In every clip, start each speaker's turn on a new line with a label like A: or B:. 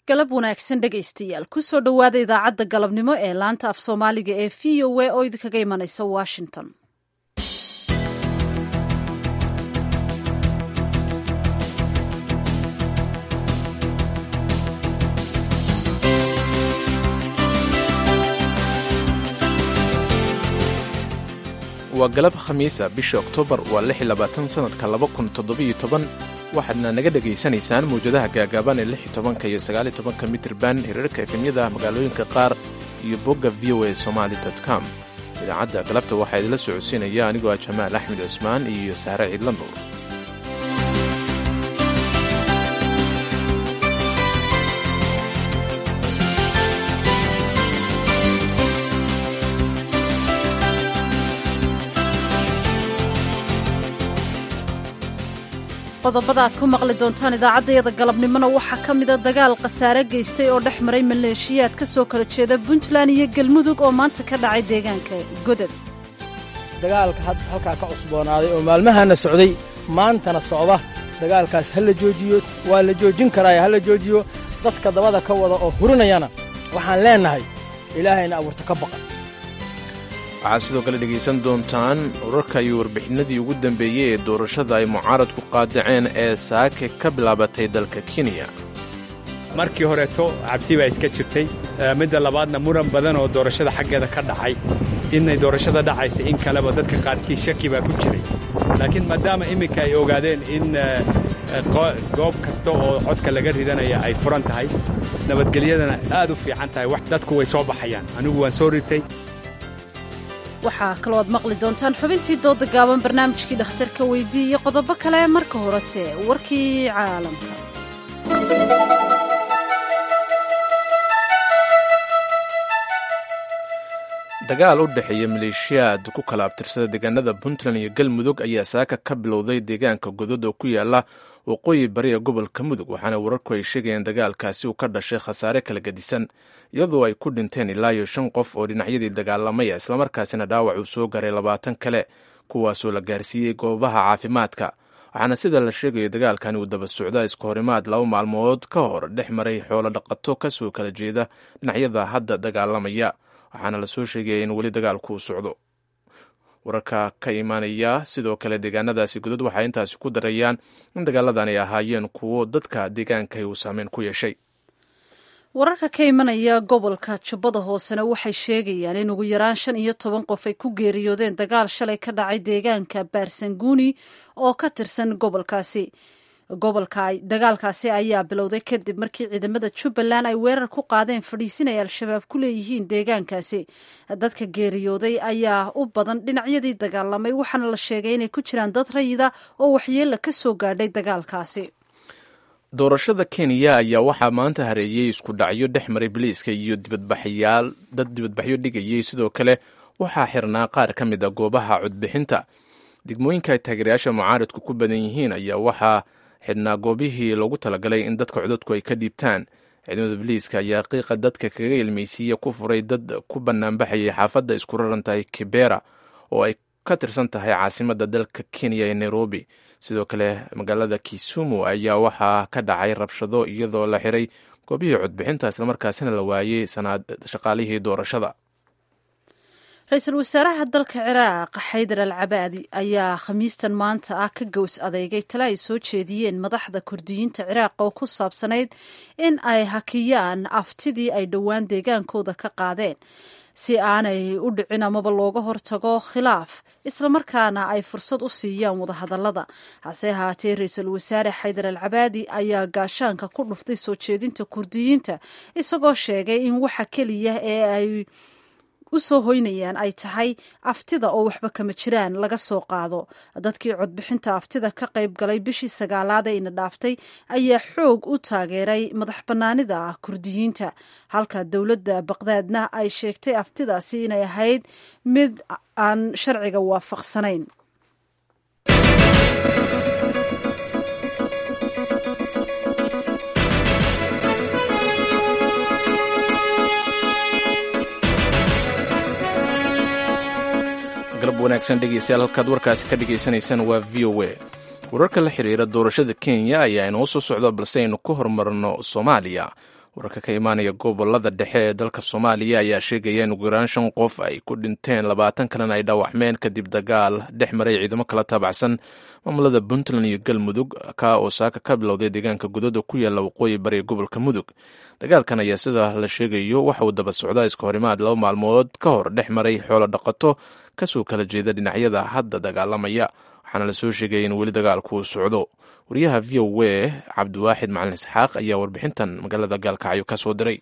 A: galab wanaagsan dhegaystayaal kusoo dhowaada idaacadda galabnimo ee laanta af soomaaliga ee v o a oo idinkaga imanaysa washington
B: waa galab khamiisa bisha oktoobar waa lix iyo labaatan sannadka laba kun toddobiyo toban waxaadna naga dhegaysanaysaan mawjadaha gaagaaban ee lix iyo tobanka iyo sagaal iyo tobanka mitirban hirarka efemyada magaalooyinka qaar iyo bogga v o a somali com idaacadda galabta waxaa idinla socodsiinaya anigoo ah jamaal axmed cusmaan iyo sahre ciidla nuur
A: qodobada aad ku maqli doontaan idaacaddayada galabnimona waxaa ka mida dagaal khasaare geystay oo dhex maray maleeshiyaad ka soo kala jeeda puntland iyo galmudug oo maanta ka dhacay deegaanka godad
C: dagaalka halkaa ka cusboonaaday oo maalmahana socday maantana socda dagaalkaas ha la joojiyo waa la joojin karaaye ha la joojiyo dadka dabada ka wada oo hurinayana waxaan leennahay ilaahayna abuurta ka baqa
B: waxaad sidoo kale dhegaysan doontaan urarka iyo warbixinadii ugu dambeeyey ee doorashada ay mucaaradku qaadaceen ee saake ka bilaabatay dalka kenya
D: markii horeeto cabsi baa iska jirtay midda labaadna muran badan oo doorashada xaggeeda ka dhacay inay doorashada dhacaysa in kaleba dadka qaarkii shaki baa ku jiray laakiin maadaama imminka ay ogaadeen in goob kasta oo codka laga ridanaya ay furan tahay nabadgelyadana aad u fiican tahay dadku way soo baxayaan anigu waan soo ritay
A: waxaa kaloo aad maqli doontaan xubintii dooda gaaban barnaamijkii dhakhtarka weydii iyo qodobo kale marka horese warkii caalamka
B: dagaal u dhexeeya maleeshiyaad ku kala abtirsada deegaanada puntland iyo galmudug ayaa saaka ka bilowday deegaanka godod oo ku yaala waqooyi bari ee gobolka mudug waxaana wararku ay sheegayeen dagaalkaasi uu ka dhashay khasaare kala gedisan iyadoo ay ku dhinteen ilaa iyo shan qof oo dhinacyadii dagaalamaya islamarkaasina dhaawac uu soo garay labaatan kale kuwaasoo la gaarsiiyey goobaha caafimaadka waxaana sida la sheegayo dagaalkani uu daba socda iska horimaad laba maalmood ka hor dhex maray xoolo dhaqato kasoo kala jeeda dhinacyada hadda dagaalamaya waxaana lasoo sheegaya in weli dagaalku uu socdo wararka ka imaanaya sidoo kale deegaanadaasi godod waxay intaasi ku darayaan in dagaaladan ay ahaayeen kuwo dadka deegaanka uu saameyn ku yeeshay
A: wararka ka imanaya gobolka jubbada hoosena waxay sheegayaan in ugu yaraan shan iyo toban qof ay ku geeriyoodeen dagaal shalay ka dhacay deegaanka baarsanguuni oo ka tirsan gobolkaasi gobolka dagaalkaasi ayaa bilowday kadib markii ciidamada jubbaland ay weerar ku qaadeen fadhiisin ay al-shabaab ku leeyihiin deegaankaasi dadka geeriyooday ayaa u badan dhinacyadii dagaalamay waxaana la sheegay inay ku jiraan dad rayida oo waxyeella ka soo gaadhay dagaalkaasi
B: doorashada kenya ayaa waxaa maanta hareeyey isku dhacyo dhex maray biliiska iyo dibadbaxyaal dad dibadbaxyo dhigayay sidoo kale waxaa xirnaa qaar ka mid a goobaha codbixinta degmooyinka ay taageerayaasha mucaaradku ku badan yihiin ayaa waxaa xidhnaa goobihii loogu talagalay in dadka codadku ay ka dhiibtaan ciidamada biliiska ayaa qiiqa dadka kaga ilmaysiiya ku furay dad ku banaanbaxayay xaafadda isku raran tahay kibera oo ay ka tirsan tahay caasimadda dalka kenya ee nairobi sidoo kale magaalada kisumu ayaa waxaa ka dhacay rabshado iyadoo la xiray goobihii codbixinta islamarkaasina la waayey shaqaalihii doorashada
A: ra-iisul wasaaraha dalka ciraaq xaydar al cabaadi ayaa khamiistan maanta ah ka gows adeegay tale ay soo jeediyeen madaxda kurdiyiinta ciraaq oo ku saabsanayd in ay hakiyaan aftidii ay dhowaan deegaankooda ka qaadeen si aanay u dhicin amaba looga hortago khilaaf islamarkaana ay fursad u siiyaan wadahadallada hase ahaatee ra-iisul wasaare xaydar al cabaadi ayaa gaashaanka ku dhuftay soo jeedinta kurdiyiinta isagoo sheegay in waxa keliya ee ay u soo hoynayaan ay tahay aftida oo waxba kama jiraan laga soo qaado dadkii codbixinta aftida ka qayb galay bishii sagaalaad ee ina dhaaftay ayaa xoog u taageeray madax bannaanida kurdiyiinta halka dowladda baqdaadna ay sheegtay aftidaasi inay ahayd mid aan sharciga waafaqsanayn
B: galab wanaagsan dhegeystayaal halkaad warkaasi ka dhagaysanaysaan waa v o a wararka la xiriira doorashada kenya ayaa inoo soo socda balse aynu ku horumarno soomaaliya wararka ka imaanaya gobolada dhexe ee dalka soomaaliya ayaa sheegaya in ugu yaraan shan qof ay ku dhinteen labaatan kalena ay dhaawacmeen kadib dagaal dhex maray ciidamo kala taabacsan maamulada puntland iyo galmudug ka oo saaka ka bilowday deegaanka gudad oo ku yaalla waqooyi bari gobolka mudug dagaalkan ayaa sida la sheegayo waxa uu daba socdaa iska horimaad laba maalmood ka hor dhex maray xoolo dhaqato kasoo kala jeeda dhinacyada hadda dagaalamaya waxaana lasoo sheegaya in weli dagaalku uu socdo wariyaha v o a cabdiwaaxid macalin isxaaq ayaa warbixintan magaalada gaalkacyo ka soo diray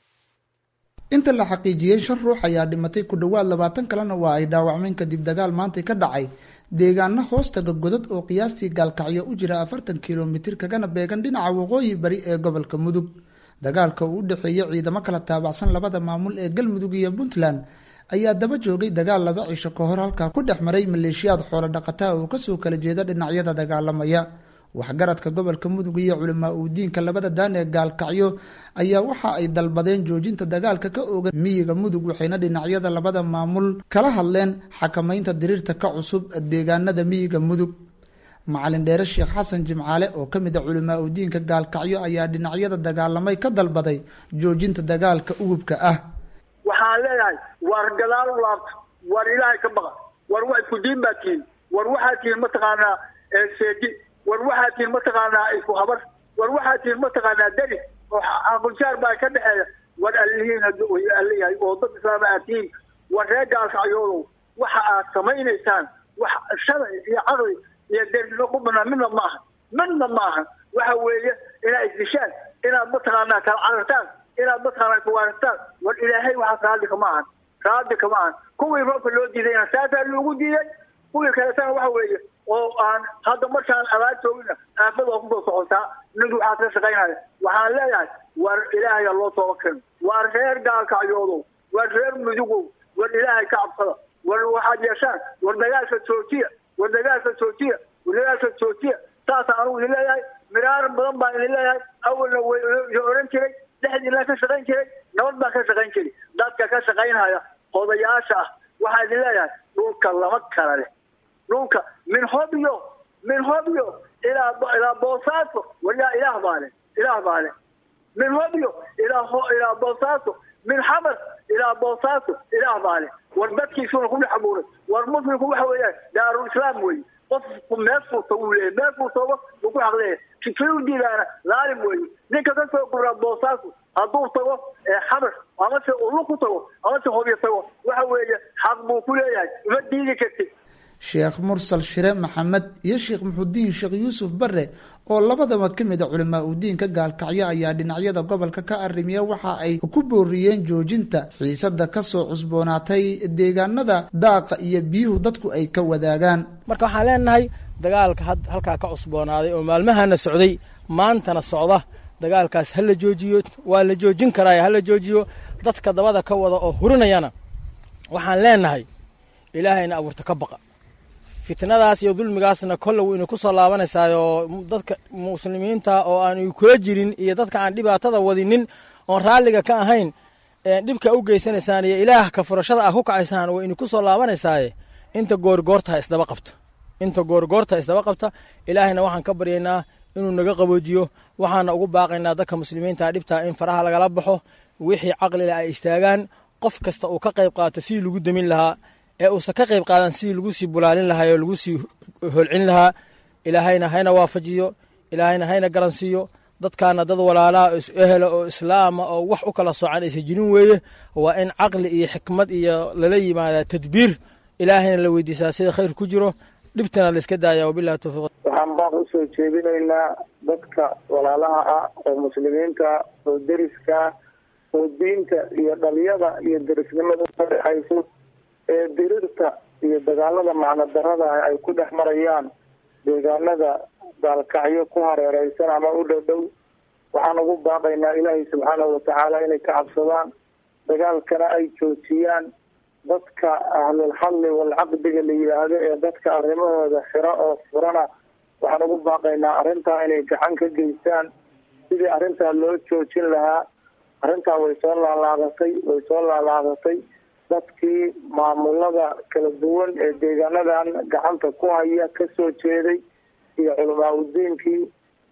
E: inta la xaqiijiyey shan ruux ayaa dhimatay ku dhowaad labaatan kalena waa ay dhaawacmeen kadib dagaal maantay ka dhacay deegaano hoostaga godad oo qiyaastii gaalkacyo u jira afartan kilomitir kagana beegan dhinaca waqooyi bari ee gobolka mudug dagaalka uu u dhexeeyey ciidamo kala taabacsan labada maamul ee galmudug iyo puntland ayaa daba joogay dagaal laba cisho ka hor halkaa ku dhex maray maleeshiyaad xoolo dhaqataa oo kasoo kala jeeda dhinacyada dagaalamaya waxgaradka gobolka mudug iyo culamaa uu diinka labada daan ee gaalkacyo ayaa waxa ay dalbadeen joojinta dagaalka ka oga miyiga mudug waxayna dhinacyada labada maamul kala hadleen xakamaynta diriirta ka cusub deegaanada miyiga mudug macalin dheere sheekh xasan jimcaale oo ka mid a culamaa uu diinka gaalkacyo ayaa dhinacyada dagaalamay ka dalbaday joojinta dagaalka ugubka ah
F: waxaan leeyahay war gadaal u laabto war ilaahay ka baqa war wa isku diin baa tihiin war waxaa tihiin mataqaanaa seedi war waxaa tihiin mataqaanaa isku habar war waxaa tihiin mataqaanaa deri oo aquljaar baa ka dhexeeya war allihiin hadduu allayahay oo dad islaama aad tihiin war reer gaalkacyoodow waxa aad samaynaysaan wax sharci iyo caqli iyo dernimo ku banaan midna ma aha midna ma aha waxa weeye inaad isdishaan inaad mataqaanaa kala carartaan inaad mataqaanaa kuwaaragtaan war ilaahay waxaas raalli kama ahan raalli kama ahan kuwii roobka loo diidayna saasaa loogu diiday kuwii kaletana waxa weeye oo aan hadda markaan abaar joogina aafad waa kusoo socotaa ninkii waxaad ka shaqaynaya waxaan leeyahay war ilaahaya loo tooba keeno war reer gaalkacyoodow war reer mudugow war ilaahay ka cabsada war waxaad yeeshaan war dagaalka joojiya war dagaalka joojiya war dagaalka joojiya saasa anugu idin leeyahay miraar badan baan idin leeyahay awalna way oran jiray dhexdiinaan ka shaqayn jiray nabad baan ka shaqayn jiray dadka ka shaqaynhaya odayaasha ah waxaa idin leeyahay dhulka lama kala leh dhulka min hobyo min hobyo ilaa ilaa boosaaso waliyaa ilaah baa leh ilaah baa leh min hobyo ilaa ilaa boosaaso min xabas ilaa boosaaso ilaah baa leh war dadkiisuna ku dhex abuuray war muslimku waxa weeyaan daarul islaam weeye qofku meel furta wuu leeyahy meel furtaba wuu ku xaqleeyahay kifay u diidaana laalim weeye ninka ka soo guraa boosaaso hadduu tago xabas amase ulu ku tago amase hobyo tago waxa weeye xaq buu ku leeyahay uma diidi kartid
E: sheekh mursal shire maxamed iyo sheekh muxudiin sheekh yuusuf bare oo labadaba ka mid a culamaa u diinka gaalkacyo ayaa dhinacyada gobolka ka arrimiya waxa ay ku booriyeen joojinta xiisada kasoo cusboonaatay deegaanada daaqa iyo biyuhu dadku ay ka wadaagaan
C: marka waxaan leenahay dagaalka halkaa ka cusboonaaday oo maalmahana socday maantana socda dagaalkaas ha la joojiyo waa la joojin karaa ha la joojiyo dadka dabada ka wada oo hurinayana waxaan leenahay ilaahayna abuurta ka baqa fitnadaas iyo dulmigaasna kolle wuu ina ku soo laabanaysaa oo dadka muslimiinta oo aan kula jirin iyo dadka aan dhibaatada wadinin oon raalliga ka ahayn dhibka u geysanaysaan iyo ilaah ka furashada ah ku kacaysaan waa ina ku soo laabanaysaaye inta goorgoortaha isdaba qabta inta goorgoortaha isdaba qabta ilaahayna waxaan ka baryaynaa inuu naga qaboojiyo waxaana ugu baaqaynaa dadka muslimiinta dhibtaa in faraha lagala baxo wixii caqlila ay istaagaan qof kasta uu ka qayb qaato sidii lagu demin lahaa ee uusan ka qayb qaadan sidii lagu sii bulaalin lahaa oo lagu sii holcin lahaa ilaahayna hayna waafajiyo ilaahayna hayna garansiiyo dadkaana dad walaalaa oo is-ehela oo islaama oo wax u kala soocan aysa jirin weeye waa in caqli iyo xikmad iyo lala yimaada tadbiir ilaahayna la weydiisaa sida khayr ku jiro dhibtana la iska daaya wabilahi tawfiiq
G: waxaan baan usoo jeedinaynaa dadka walaalaha ah oo muslimiinta oo deriska oo diinta iyo dhaliyada iyo derisnimada ka dhexayso ee dirirta iyo dagaalada macno darada ay ku dhex marayaan deegaanada gaalkacyo ku hareereysan ama u dhow dhow waxaan ugu baaqaynaa ilaahay subxaanahu watacaala inay ka cabsadaan dagaalkana ay joojiyaan dadka ahlulxalli walcaqdiga la yidhaahdo ee dadka arrimahooda xiro oo furana waxaan ugu baaqaynaa arrintaa inay gacan ka geystaan sidii arrintaa loo joojin lahaa arrintaa way soo laalaadatay way soo laalaadatay dadkii maamulada kala duwan ee deegaanadan gacanta ku haya kasoo jeeday iyo culamaa udiinkii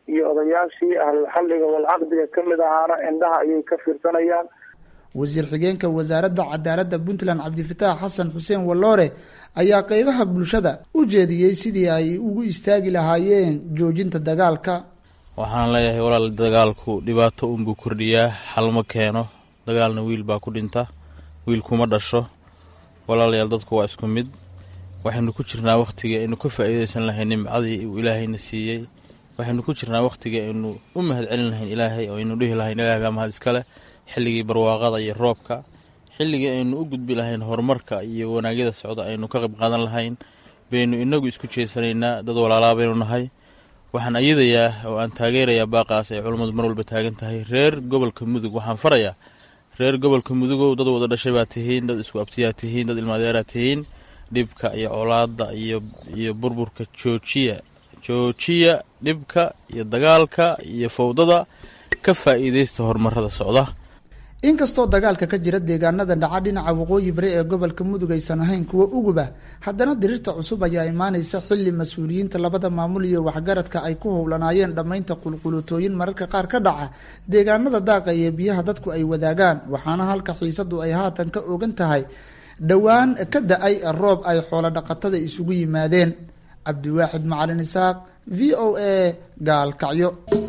G: iyo odayaashii ahlulxalliga walcaqdiga ka mid ahaana indhaha ayay ka fiirsanayaan
E: wasiir xigeenka wasaaradda cadaaladda puntland cabdifataax xasan xuseen walloore ayaa qeybaha bulshada u jeediyey sidii ay ugu istaagi lahaayeen joojinta dagaalka
H: waxaan leeyahay walaal dagaalku dhibaato unbuu kordhiyaa xalma keeno dagaalna wiil baa ku dhinta wiil kuma dhasho walaalayaal dadku waa isku mid waxaynu ku jirnaa wakhtigii aynu ka faa'iidaysan lahayn nimcadii uu ilaahayna siiyey waxaynu ku jirnaa wakhtigii aynu u mahad celin lahayn ilaahay oo aynu dhihi lahayn ilaah baa mahad iskale xilligii barwaaqada iyo roobka xilligii aynu u gudbi lahayn horumarka iyo wanaagyada socda aynu ka qayb qaadan lahayn baynu inagu isku jeesanaynaa dad walaalaa baynu nahay waxaan ayadayaa oo aan taageerayaa baaqaas ay culummadu mar walba taagan tahay reer gobolka mudug waxaan farayaa reer gobolka mudugow dad wada dhashay baa tihiin dad isku abtiyaa tihiin dad ilmaadeeraa tihiin dhibka iyo colaada iyo iyo burburka joojiya joojiya dhibka iyo dagaalka iyo fowdada ka faa'iidaysta horumarada socda
E: inkastoo dagaalka ka jira deegaanada dhaca dhinaca waqooyi bari ee gobolka mudug aysan ahayn kuwo uguba haddana diriirta cusub ayaa imaanaysa xilli mas-uuliyiinta labada maamul iyo waxgaradka ay ku howlanaayeen dhammaynta qulqulutooyin mararka qaar ka dhaca deegaanada daaqa iyo biyaha dadku ay wadaagaan waxaana halka xiisadu ay haatan ka ogan tahay dhowaan ka da-ay roob ay xoolo dhaqatada isugu yimaadeen cabdiwaaxid macalin isaaq v o a gaalkacyo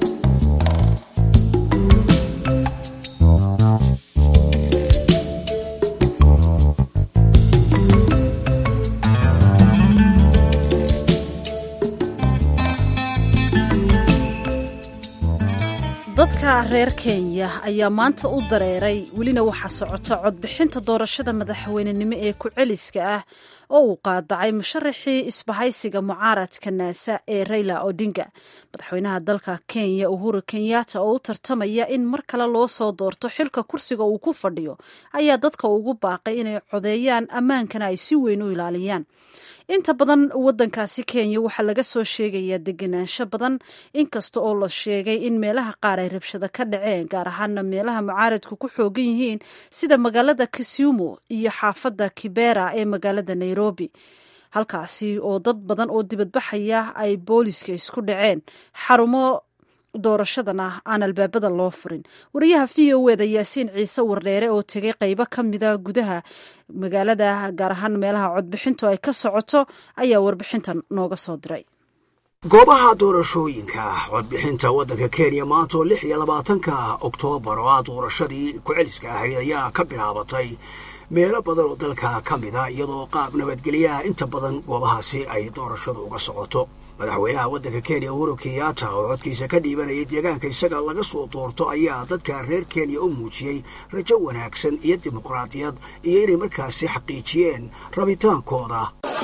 A: dadka reer kenya ayaa maanta u dareeray welina waxaa socota codbixinta doorashada madaxweynenimo ee ku-celiska ah oo uu qaadacay musharaxii isbahaysiga mucaaradka naasa ee rayla odinga madaxweynaha dalka kenya uhuru kenyatta oo u tartamaya in mar kale loo soo doorto xilka kursiga uu ku fadhiyo ayaa dadka ugu baaqay inay codeeyaan ammaankana ay si weyn u ilaaliyaan inta badan wadankaasi kenya waxaa laga soo sheegayaa degenaansho badan inkasta oo la sheegay in meelaha qaar ay rabshado ka dhaceen gaar ahaana meelaha mucaaradku ku xoogan yihiin sida magaalada kisumu iyo xaafadda kibera ee magaalada nairobi halkaasi oo dad badan oo dibadbaxaya ay booliska isku dhaceen xarumo doorashadana aan albaabada loo furin wariyaha v o eda yaasiin ciise wardheere oo tegay qeybo ka mida gudaha magaalada gaar ahaan meelaha codbixintu ay ka socoto ayaa warbixintan nooga soo diray
I: goobaha doorashooyinka codbixinta waddanka kenya maanta oo lix iyo labaatanka oktoobar oo ah doorashadii ku-celiska ahayd ayaa ka bilaabatay meelo badan oo dalka ka mida iyadoo qaab nabadgelyaha inta badan goobahaasi ay doorashadu uga socoto madaxweynaha waddanka kenya uhuru kenyatta oo codkiisa ka dhiibanayay deegaanka isaga laga soo doorto ayaa dadka reer kenya u muujiyey rajo wanaagsan iyo dimuqraadiyad iyo inay markaasi xaqiijiyeen rabitaankooda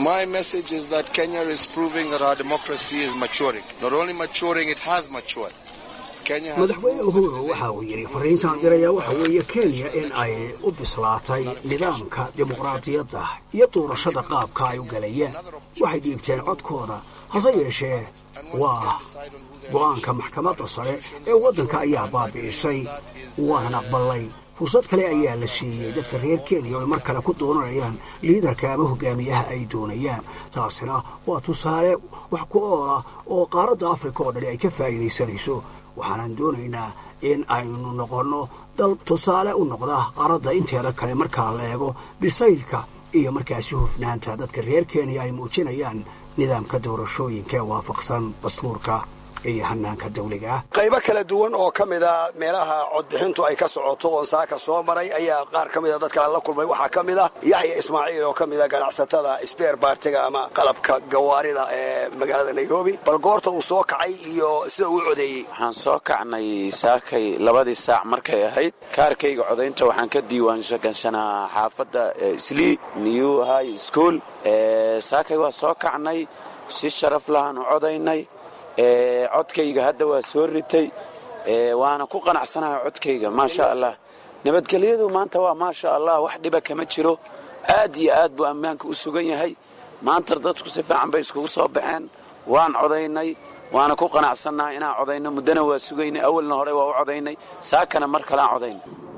I: madaxweyne uhuru waxa uu yidhi fariintaan diraya waxa weeye kenya in ay u bislaatay nidaamka dimuqraadiyadda iyo doorashada qaabka ay u galayeen waxay dhiibteen codkooda hase yeeshee waa go-aanka maxkamadda sare ee waddanka ayaa baabi'isay waanan aqbalay fursad kale ayaa la siiyey dadka reer kenya oo ay mar kale ku doonanayaan liidarka ama hogaamiyaha ay doonayaan taasina waa tusaale wax ku ool ah oo qaaradda afrika oo dhani ay ka faa'iidaysanayso waxaanan doonaynaa in aynu noqonno dal tusaale u noqda qaaradda inteeda kale markaa la eego bisaylka iyo markaasi hufnaanta dadka reer kenya ay muujinayaan nidaamka doorashooyinka ee waafaqsan dastuurka iyo hanaanka dawliga ah qaybo kala duwan oo ka mida meelaha codbixintu ay ka socoto oon saaka soo maray ayaa qaar ka mida dadka la kulmay waxaa ka mid ah yaxya ismaaciil oo ka mida ganacsatada sbeer baartiga ama qalabka gawaarida ee magaalada nairobi bal goorta uu soo kacay iyo sida uu codeeyey
J: waxaan soo kacnay saakay labadii saac markay ahayd kaarkayga codaynta waxaan ka diiwaangashanaa xaafadda slii new high school saakay waa soo kacnay si sharaf lahaan u codaynay codkayga hadda waa soo ritay waana ku qanacsanaha codkayga maasha allah nabadgelyadu maanta waa maasha allah wax dhiba kama jiro aad iyo aad buu ammaanka u sugan yahay maanta dadku si fiican bay iskugu soo baxeen waan codaynay waana ku qanacsannaha inaan codayno muddana waa sugaynay awalna hore waa u codaynay saakana mar kaleaan codaynay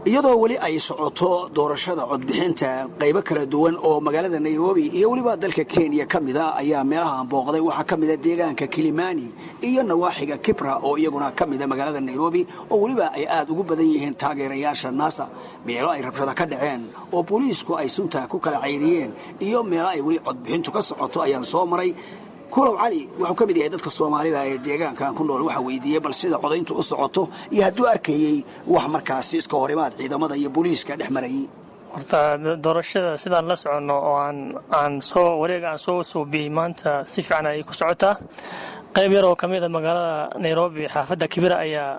I: iyadoo weli ay socoto doorashada codbixinta qaybo kala duwan oo magaalada nairobi iyo weliba dalka kenya ka mida ayaa meelahaan booqday waxaa ka mida deegaanka kilimani iyo nawaaxiga kibra oo iyaguna ka mida magaalada nairobi oo weliba ay aad ugu badan yihiin taageerayaasha naasa meelo ay rabshada ka dhaceen oo booliisku ay sunta ku kala cayriyeen iyo meelo ay weli codbixintu ka socoto ayaan soo maray kulow cali wuxuu ka mid yahay dadka soomaalida ee deegaankan ku nool waxaa weydiiyey bal sida codayntu u socoto iyo hadduu arkayey wax markaasi iska horimaad ciidamada iyo booliiska dhex marayay
K: horta doorashada sidaan la soconno oo aan aan soo wareega aan soo suubiyey maanta si fiican ayay ku socotaa qayb yar oo ka mid a magaalada nairobi xaafadda kibira ayaa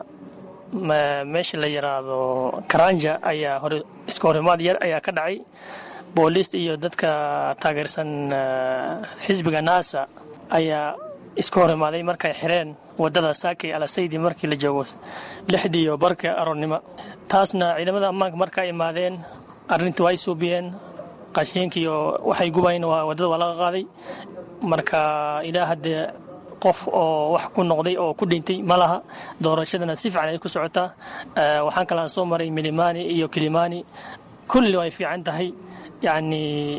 K: meesha la yidhaahdo karanja ayaa hore iska horimaad yar ayaa ka dhacay booliis iyo dadka taageersan xisbiga naasa ayaa isku hor imaaday markay xireen wadada saakay alasaydi markii la joogo lixdii iyo barka aroornimo taasna ciidamada ammaanka markaa imaadeen arrintii way suubiyeen qashiinkiiyo waxay gubayeen wadada waa laga qaaday marka ilaa haddee qof oo wax ku noqday oo ku dhintay ma laha doorashadana si fiican ay ku socotaa waxaan kalaan soo maray milimani iyo kilimani kulli way fiican tahay yacni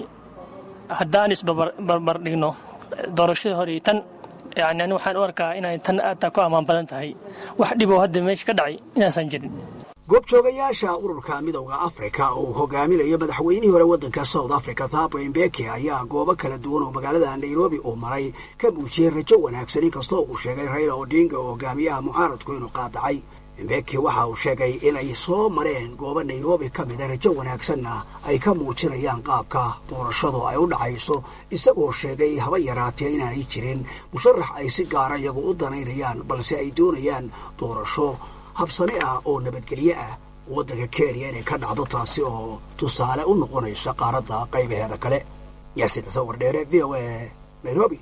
K: haddaan isbarbar dhigno doorashadii hore tan yani ani waxaan u arkaa inay tan aadtaa ku ammaan badan tahay wax dhiboo hadda meesha ka dhacay inaasan jirin
I: goobjoogayaasha ururka midowda afrika oo hogaaminayo madaxweynihii hore waddanka south africa thabo mbeki ayaa goobo kala duwan oo magaalada nairobi uu maray ka muujiyey rajo wanaagsan inkastoo uu sheegay raila odinga oo hogaamiyaha mucaaradku inuu qaadacay mbeki waxa uu sheegay inay soo mareen goobo nairobi ka mida rajo wanaagsanna ay ka muujinayaan qaabka doorashadu ay u dhacayso isagoo sheegay haba yaraatee inaanay jirin musharax ay si gaara iyagu u danaynayaan balse ay doonayaan doorasho habsane ah oo nabadgelyo ah waddanka kenya inay ka dhacdo taasi oo tusaale u noqonaysa qaaradda qaybaheeda kale yaasiin xuseen wardheere v o a nairobi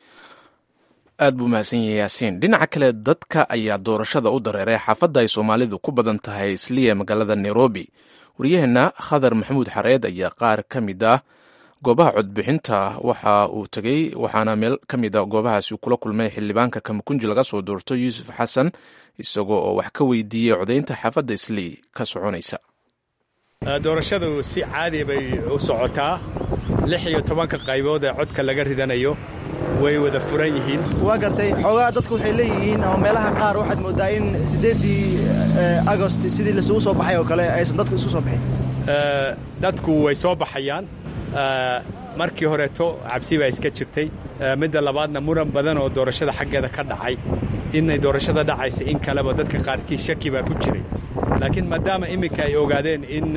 B: aad buu mahadsan yahay yaasiin dhinaca kale dadka ayaa doorashada u dareeray xaafadda ay soomaalidu ku badan tahay isliya magaalada nairobi waryaheena khadar maxamuud xareed ayaa qaar ka mid ah goobaha codbixinta waxa uu tegey waxaana meel ka mid a goobahaasi uu kula kulmay xildhibaanka kamakunji laga soo doorto yuusuf xasan isagoo oo wax ka weydiiyey codaynta xaafadda islii ka soconaysa
D: doorashadu si caadi bay u socotaa lix iyo tobanka qaybood ee codka laga ridanayo way wada furan yihiin
L: waa gartay xoogaa dadku waxay leeyihiin ama meelaha qaar waxaad mooddaa in siddeeddii agost sidii lasugu soo baxay oo kale aysan dadku isku soo baxin
D: dadku way soo baxayaan markii horeeto cabsi baa iska jirtay midda labaadna muran badan oo doorashada xaggeeda ka dhacay inay doorashada dhacaysa in kaleba dadka qaarkii shaki baa ku jiray laakiin maadaama iminka ay ogaadeen in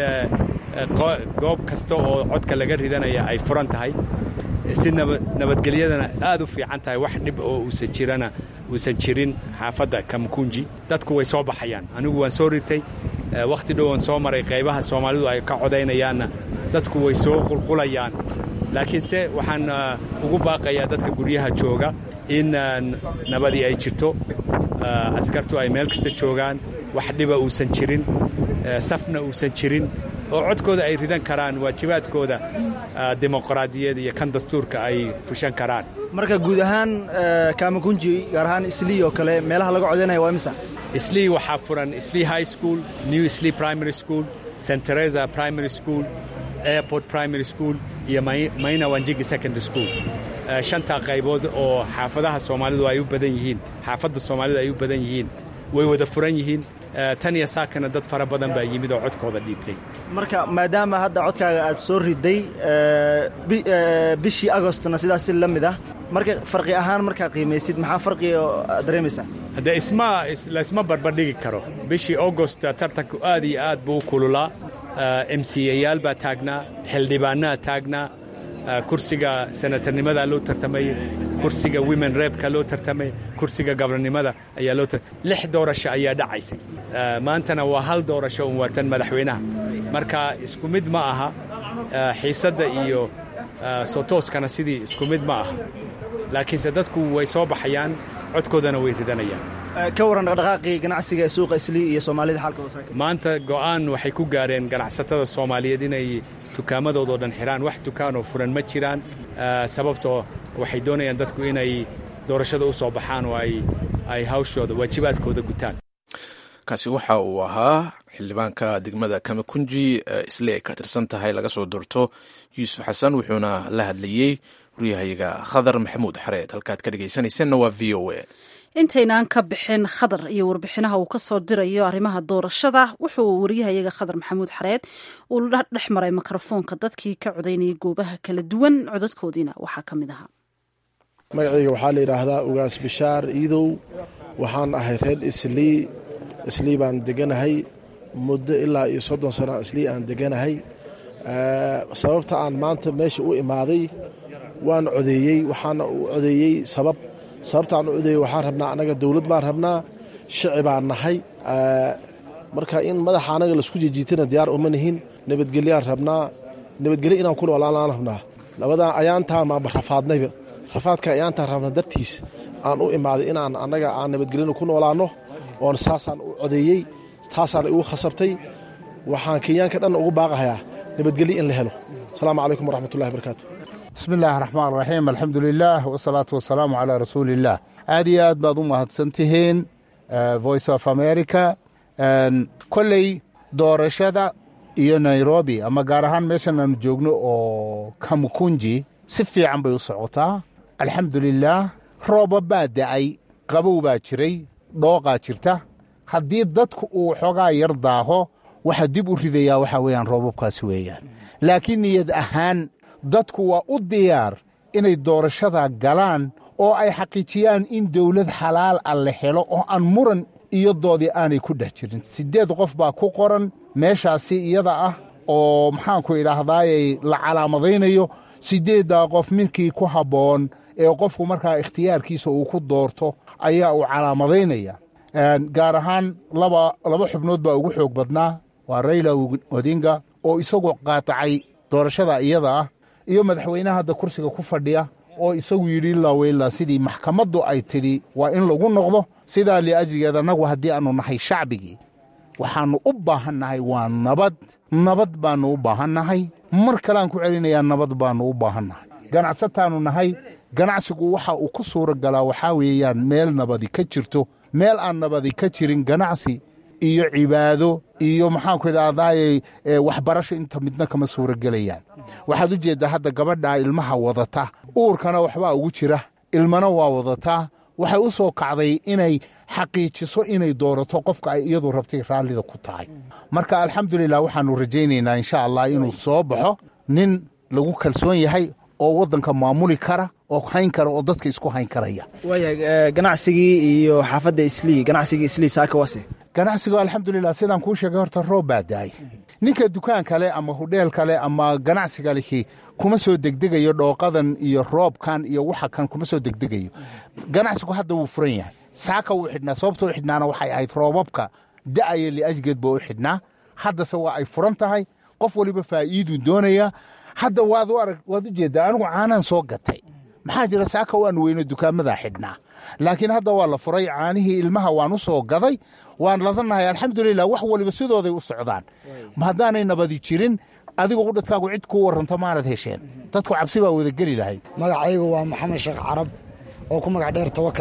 D: goob kasta oo codka laga ridanaya ay furan tahay si nabadgelyadana aad u fiican tahay wax dhib oo uusan jirana uusan jirin xaafadda kamkunji dadku way soo baxayaan anigu waan soo ritay wakhti dhow waan soo maray qaybaha soomaalidu ay ka codaynayaanna dadku way soo qulqulayaan laakiinse waxaan ugu baaqayaa dadka guryaha jooga in nabadii ay jirto askartu ay meel kasta joogaan wax dhiba uusan jirin safna uusan jirin oo codkooda ay ridan karaan waajibaadkooda dimuqraadiyad iyo kan dastuurka ay fushan karaan
L: marka guud ahaan kamakunji gaar ahaan islii oo kale meelaha laga codaynaya waa imisa
D: islii waxaa furan islii high school new islii primary school st teresa primary school airport primary school iyo mayna wanjigi secondary school shantaa qaybood oo xaafadaha soomaalidu ay u badan yihiin xaafadda soomaalidu ay u badan yihiin way wada furan yihiin tan iyo saakana dad fara badan baa yimid oo codkooda dhiibtay
L: marka maadaama hadda codkaaga aad soo riday bishii agostna sidaas si la mid ah marka farqi ahaan markaa qiimaysid maxaa farqiga aad dareemaysaa
D: haddee isma laysma barbardhigi karo bishii augost tartanku aad iyo aad buu u kululaa m c yayaal baa taagnaa xildhibaanaa taagnaa kursiga senatarnimadaa loo tartamayey kursiga women rebka loo tartamay kursiga gabarnimada ayaa loo lix doorasho ayaa dhacaysay maantana waa hal doorasho un waa tan madaxweynaha marka isku mid ma aha xiisadda iyo sotooskana sidii isku mid ma aha laakiinse dadku way soo baxayaan codkoodana way ridanayaan
L: ka warran dhaqdhaqaaqii ganacsiga ee suuqa islii iyo soomaalida xaalkooda
D: maanta go'aan waxay ku gaareen ganacsatada soomaaliyeed inay dukaamadoodo dhan xidhaan wax dukaanoo furan ma jiraan sababtoo waxay doonayaan dadku inay doorashada u soo baxaan oo ay hawshooda waajibaadkooda gutaan
B: kaasi waxa uu ahaa xildhibaanka degmada kamakunji isle ay ka tirsan tahay laga soo doorto yuusuf xasan wuxuuna la hadlayey waryahayaga khadar maxamuud xareed halkaad ka dhegeysanaysanna waa v o a
A: intaynaan ka bixin khadar iyo warbixinaha uu ka soo dirayo arrimaha doorashada wuxuu waryahayaga khadar maxamuud xareed uu dhex maray mikrofoonka dadkii ka codaynayay goobaha kala duwan codadkoodiina waxaa ka mid ahaa
M: magacayga waxaa la yidhaahdaa ugaas bishaar iidow waxaan ahay reer islii islii baan deganahay muddo ilaa iyo soddon sano islii aan deganahay sababta aan maanta meesha u imaaday waan codeeyey waxaana u codeeyey sabab sababtaan u codeeyey waxaan rabnaa annaga dowlad baan rabnaa shici baan nahay marka in madaxa annaga laisku jijiitana diyaar uma nihin nabadgelyaan rabnaa nabadgelyo inaan ku noolaan rabnaa labadaa ayaantaan maanba rafaadnayba rafaadka ayaantaan rabna dartiis aan u imaaday inaan annaga aan nabadgelyana ku noolaanno oon saasaan u codeeyey taasaan igu khasabtay waxaan kenyaanka dhan ugu baaqahayaa nabadgelyo in la helo asalaamu calaykum waraxmatullahi barakaatu
N: bismi illaahi raxmaan raxiim alxamdu lilaah wasalaatu wasalaamu calaa rasuuliillaah aad iyo aad baad u mahadsan tihiin voice of america kolley doorashada iyo nairobi ama gaar ahaan meeshan aanu joogno oo kamukunji si fiican bay u socotaa alxamdulilaah rooba baa da'ay qabow baa jiray dhooqaa jirta haddii dadku uu xoogaa yar daaho waxa dib u ridayaa waxaa weeyaan roobabkaasi weeyaan laakiin niyad ahaan dadku waa u diyaar inay doorashada galaan oo ay xaqiijiyaan in dawlad xalaal ah la helo oo aan muran iyo doodii aanay ku dhex jirin siddeed qof baa ku qoran meeshaasi iyada ah oo maxaanku idhaahdaayey la calaamadaynayo siddeeddaa qof midkii ku habboon ee qofku markaa ikhtiyaarkiisa uu ku doorto ayaa uu calaamadaynaya gaar ahaan laba laba xubnood baa ugu xoog badnaa waa rayla odinga oo isagu qaatacay doorashada iyada ah iyo madaxweynaha hadda kursiga ku fadhiya oo isagu yidhi laweyla sidii maxkamaddu ay tidhi waa in lagu noqdo sidaa liajligeed annagu haddii aannu nahay shacbigii waxaannu u baahannahay waa nabad nabad baannu u baahannahay mar kaleaan ku celinayaa nabad baannu u baahannahay ganacsataannu nahay ganacsigu waxa uu ku suura galaa waxaa weeyaan meel nabadi ka jirto meel aan nabadi ka jirin ganacsi iyo cibaado iyo maxaanku idhahdaaye waxbarasho inta midna kama suura gelayaan waxaad u jeeddaa hadda gabadhaa ilmaha wadata uurkana waxbaa ugu jira ilmana waa wadataa waxay u soo kacday inay xaqiijiso inay doorato qofka ay iyadu rabtay raallida ku tahay marka alxamdulilah waxaannu rajaynaynaa insha allah inuu soo baxo nin lagu kalsoon yahay oo waddanka maamuli kara oo hayn kara oo dadka isku hayn karaya
L: waaya ganacsigii iyo xaafadda islii ganacsigii islii saaka wase
N: ganacsiga alxamdulilah sidaan kuu sheegay horta roob baa daay ninka dukaan kale ama hudheel kale ama ganacsiga lihi kuma soo degdegayo dhooqadan iyo roobkan iyo waxa kan kuma soo degdegayo ganacsigu hadda wuu furan yahay saaka wuu xidhnaa sababta u xidhnaana waxay ahayd roobabka da'aya liajgeed baa u xidhnaa haddase waa ay furan tahay qof waliba faa'iiduu doonaya hadda waad u arag waad u jeeddaa anigu caanaan soo gatay maxaa jira saaka waanu weyno dukaamadaa xidhnaa laakiin hadda waa la furay caanihii ilmaha waan u soo gaday waan ladanahay alxamdulilah wax waliba sidooday u socdaan ma haddaanay nabadi jirin adigu qudhadkaagu cid kuu warranto maanad hesheen dadku cabsi baa wada geli lahayd
O: magacaygu waa maxamed sheekh carab oo ku magac dheer tawakal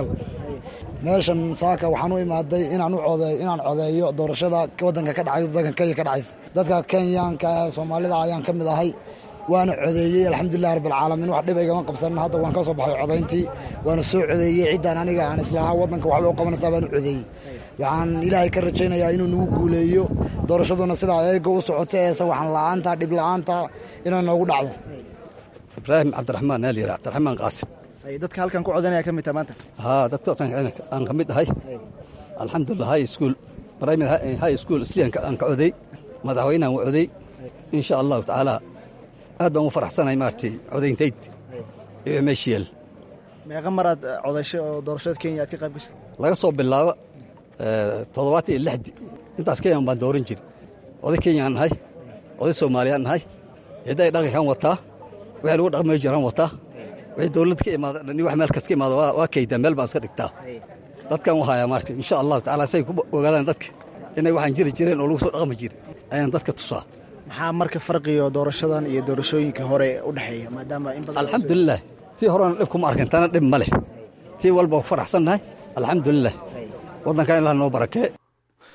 O: meeshan saaka waxaan u imaaday inaan u codeeyo inaan codeeyo doorashada waddanka ka dhacay waddanka kenya ka dhacaysa dadka kenyaanka soomaalida ayaan ka mid ahay waana codeeyey alxamdulilah rabbilcaalamiin wax dhib igama qabsanin hadda waan ka soo baxay codayntii waana soo codeeyey ciddaan aniga aan islahaa waddanka waxba u qabanaysaa baan u codeeyey waxaan ilaahay ka rajaynayaa inuu nagu guuleeyo doorashaduna sidaa eega u socoto ee sawaxan la'aanta dhib la'aanta inay noogu dhacdo
P: ibraahim cabdiraxmaan aa layidhaha cabdiraxmaan qaasim
L: dadka halkan ku codanaya ka mid taha maanta
P: haa dadka aan ka mid ahay alxamdulilah high school primary high school isliyan aan ka coday madaxweynehan u coday insha allahu tacaala aad baan u faraxsanahay maaragtay codayntayd iyo meeshiyeel
L: meeqa maraad codasho oo doorashada kenya aad ka qayb gashay
P: laga soo bilaabo toddobaatan iyo lixdi intaas kenyan baan dooran jiri oday kenyaan nahay oday soomaaliyaan nahay cidday dhaqankan wataa wixii lagu dhaqmay jiraan wataa wixii dowlad ka imaada dhan wax meel kas ka imaada waa kaydaa meel baan iska dhigtaa dadkan u hayaa maaragtay insha allahu tacaala say ku ogaadaan dadka inay waxaan jiri jireen oo lagu soo dhaqmi jiri ayaan dadka tusaa
L: maxaa marka farqiyo doorashadan iyo doorashooyinkii hore u dhexeeya maadaama in badan
P: alxamdulilah tii horena dhib kuma arkin tana dhib ma leh tii walba faraxsannahay alxamdulilah waddankan ilaah noo barakee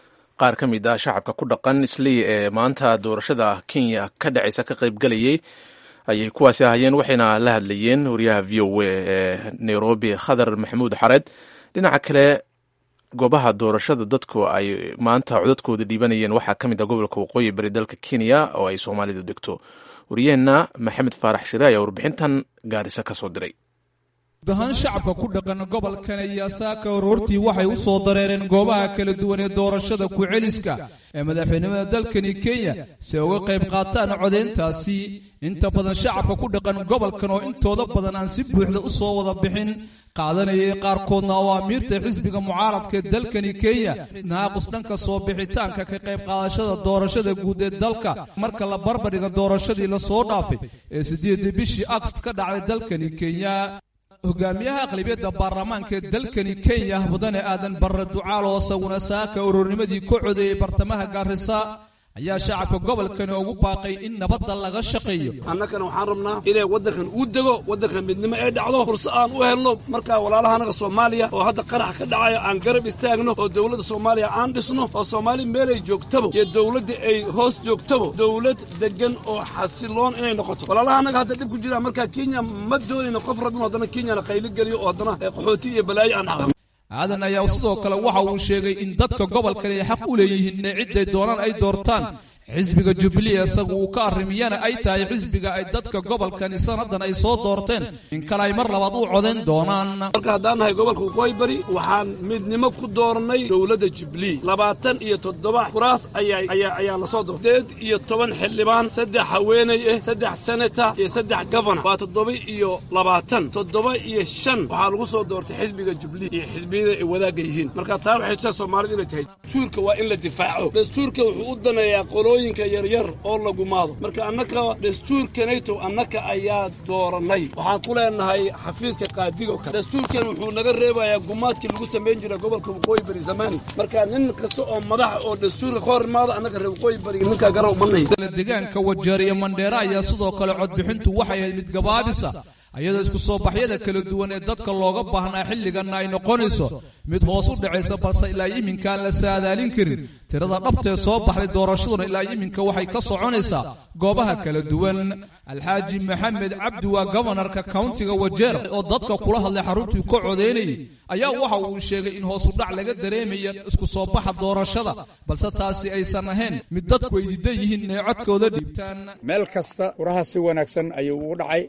B: qaar ka mid ah shacabka ku dhaqan islii ee maanta doorashada kenya ka dhacaysa ka qaybgalayay ayay kuwaasi ahayeen waxayna la hadlayeen wariyaha v o a ee nairobi khadar maxamuud xared dhinaca kale goobaha doorashada dadku ay maanta codadkooda dhiibanayeen waxaa ka mid ah gobolka waqooyi bari dalka kenya oo ay soomaalidu degto wariyaheenna maxamed faarax shire ayaa warbixintan gaarisa ka soo diray
Q: gudahaan shacabka ku dhaqan gobolkan ayaa saaka horortii waxay u soo dareereen goobaha kala duwan ee doorashada ku-celiska ee madaxweynimada dalkani kenya si ay uga qayb qaataan codeyntaasi inta badan shacabka ku dhaqan gobolkan oo intooda badan aan si buuxda u soo wada bixin qaadanayay qaarkoodna oo amiirta xisbiga mucaaradka ee dalkani kenya naaqus dhanka soo bixitaanka ka qayb qaadashada doorashada guud ee dalka marka la barbardhiga doorashadii lasoo dhaafay ee siddeedii bishii agst ka dhacday dalkani kenya hogaamiyaha aqlabiyadda baarlamaanka ee dalkani kenya mudane aadan barre ducaal oo isaguna saaka ururnimadii ka codeeyey bartamaha gaarisa ayaa shacabka gobolkani ugu baaqay in nabadda laga shaqeeyo
R: annagana waxaan rabnaa inay waddankan uu dego waddankan midnimo ay dhacdo furso aan u helno markaa walaalaha annaga soomaaliya oo hadda qarax ka dhacayo aan garab istaagno oo dowladda soomaaliya aan dhisno oo soomaali meelay joogtaba iyo dowladda ay hoos joogtaba dowlad deggan oo xasiloon inay noqoto walaalaha annaga hadda dhib ku jiraan markaa kenya ma doonayno qof rabin haddana kenyana qayli geliyo oo haddana qaxooti iyo balaayo aan dhaqan
Q: aadan ayaa sidoo kale waxa uu sheegay in dadka gobolkan ay xaq u leeyihiin inay cidday doonaan ay doortaan xisbiga jubilee isagu uu ka arrimiyana ay tahay xisbiga ay dadka gobolkani sannadan ay soo doorteen in kale ay mar labaad u codayn doonaan
R: marka haddaan nahay gobolka waqooyi bari waxaan midnimo ku doornay dowladda jubilee labaatan iyo toddoba kuraas ayaa ayaa ayaa lasoo doortay sideed iyo toban xildhibaan saddex haweenay ah saddex senata iyo saddex governor waa toddoba iyo labaatan toddoba iyo shan waxaa lagu soo doortay xisbiga jubilee iyo xisbiyada ay wadaagga yihiin marka taa waxay tusaa soomaalida inay tahay dastuurka waa in la difaaco dastuurka wuxuu u daneeyaa qolooyinka yaryar oo la gumaado marka annaka dastuurkanayto annaka ayaa dooranay waxaan ku leenahay xafiiska qaadigo kale dastuurkan wuxuu naga reebayaa gumaadkii lagu samayn jiray gobolka waqooyi bari zamani marka nin kasta oo madaxa oo dastuurka ka hor imaada annaga reer waqooyi bariga ninkaa garow manay
Q: deegaanka wajeer iyo mandheera ayaa sidoo kale codbixintu waxay ahayd mid gabaabisa ayadoo isku soo baxyada kala duwan ee dadka looga baahnaa xilliganna ay noqonayso mid hoos u dhacaysa balse ilaa iminkaan la saadaalin karin tirada dhabtee soo baxday doorashaduna ilaa iminka waxay ka soconaysaa goobaha kala duwan alxaaji maxamed cabdi waa gobonarka kauntiga wajeer oo dadka kula hadlay xaruntii ka codeynayay ayaa waxa uu sheegay in hoos u dhac laga dareemaya isku soo baxa doorashada balse taasi aysan ahayn mid dadku ay diidan yihiin inay codkooda dhiibtaan
D: meel kasta furaha si wanaagsan ayuu ugu dhacay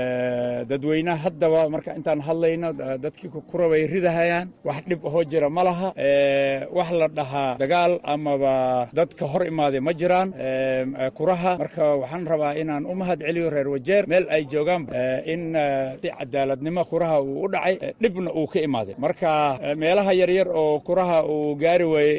D: dadweynaha haddaba marka intaan hadlayno dadkii kura bay ridahayaan wax dhib ahoo jira ma laha wax la dhahaa dagaal amaba dadka hor imaaday ma jiraan kuraha marka waxaan rabaa inaan u mahad celiyo reer wajeer meel ay joogaan in si cadaaladnimo kuraha uu u dhacay dhibna uu ka imaaday marka meelaha yaryar oo kuraha uu gaari waayey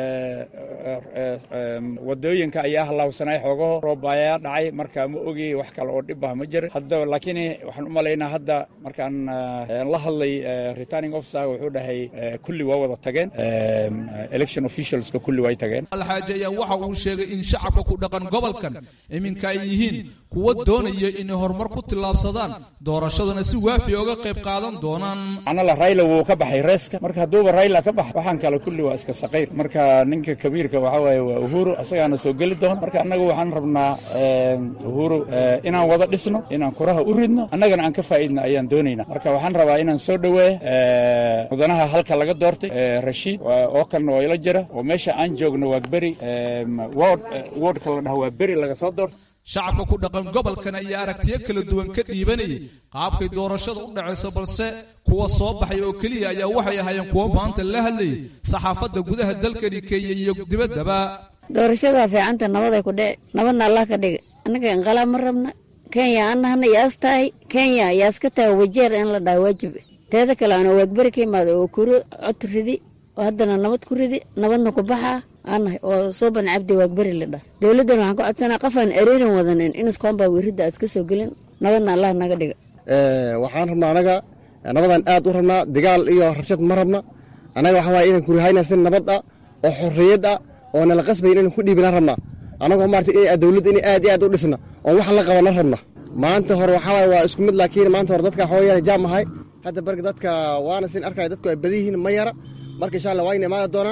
D: wadooyinka ayaa halaawsanay xoogaho roob ayaa dhacay marka ma ogi wax kale oo dhib ah ma jira hadda laakiin waxaan u malaynaa hadda markaan la hadlay returning officer wuxuu dhahay kulli waa wada tageen election officialska kulli way tageen
Q: alxaaji ayaa waxa uu sheegay in shacabka ku dhaqan gobolkan iminka ay yihiin kuwa doonaya inay horumar ku tillaabsadaan doorashadana si waafi oga qayb qaadan doonaan
D: anala rayla wuu ka baxay reeska marka hadduuba rayla ka bax waxaan kale kulli waa iska saqayr marka ninka kabiirka waxa waaye waa uhuru asagaana soo geli doona marka annagu waxaan rabnaa uhuru inaan wada dhisno inaan kuraha u ridno annagana aan ka faa'iidno ayaan doonaynaa marka waxaan rabaa inaan soo dhoweeyo mudanaha halka laga doortay rashiid oo kalena waa ila jira oo meesha aan joogno waa beri word wordka la dhaha waa beri laga soo doortay
Q: shacabka ku dhaqan gobolkan ayaa aragtiyo kala duwan ka dhiibanayay qaabkay doorashada u dhacayso balse kuwa soo baxay oo keliya ayaa waxay ahaayeen kuwo maanta la hadlayay saxaafadda gudaha dalkani kenya iyo dibaddaba
S: doorashada fiicanta nabaday ku dhici nabadna allah ka dhigay annaga inqalaab ma rabna kenya annahana yaas tahay kenya yaas ka tahay wajeer in la dhaha waajib teeda kale ana waagberi ka imaada oo kuro cod ridi oo haddana nabad ku ridi nabadna ku baxaa aanahay oo sooban cabdi waagberi la dhah dowladdan waxaan ka codsanaa qofaan ereerin wadanin inaskoonbaa wiridda iska soo gelin nabadna allah naga dhiga
T: waxaan rabnaa anaga nabadaan aad u rabnaa dagaal iyo rabshad ma rabna annaga waxaa waaya inaan kurihayna si nabad ah oo xorriyad ah oo nala qasbayn inaan ku dhiibinaan rabnaa annagoo maarata in dowladda in aad iyo aad u dhisna oo wax la qabana rabna maanta hore waxaa waaya waa isku mid laakiin maanta hore dadka waxaa wayaan jaam ahay hadda barga dadka waana sin arkaya dadku ay badan yihiin ma yara marka insha allah waa ina imaada doonaan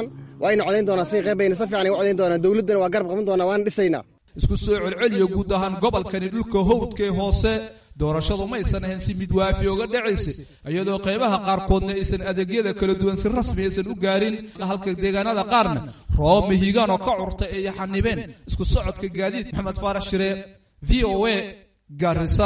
T: waa ayna codayn doonaan si qayb bayna si fiican ay u codayn doonaan dowladdana waa garab qaban doonaa waana dhisaynaa
Q: isku soo celceliyo guud ahaan gobolkani dhulka howdka ee hoose doorashadu maysan ahayn si mid waafi oga dhacaysa iyadoo qaybaha qaarkoodna aysan adeegyada kala duwan si rasmi aysan u gaarin halka deegaanada qaarna roobab mihigaan oo ka curtay ay xanibeen isku socodka gaadiid maxamed faarax shire v o a garisa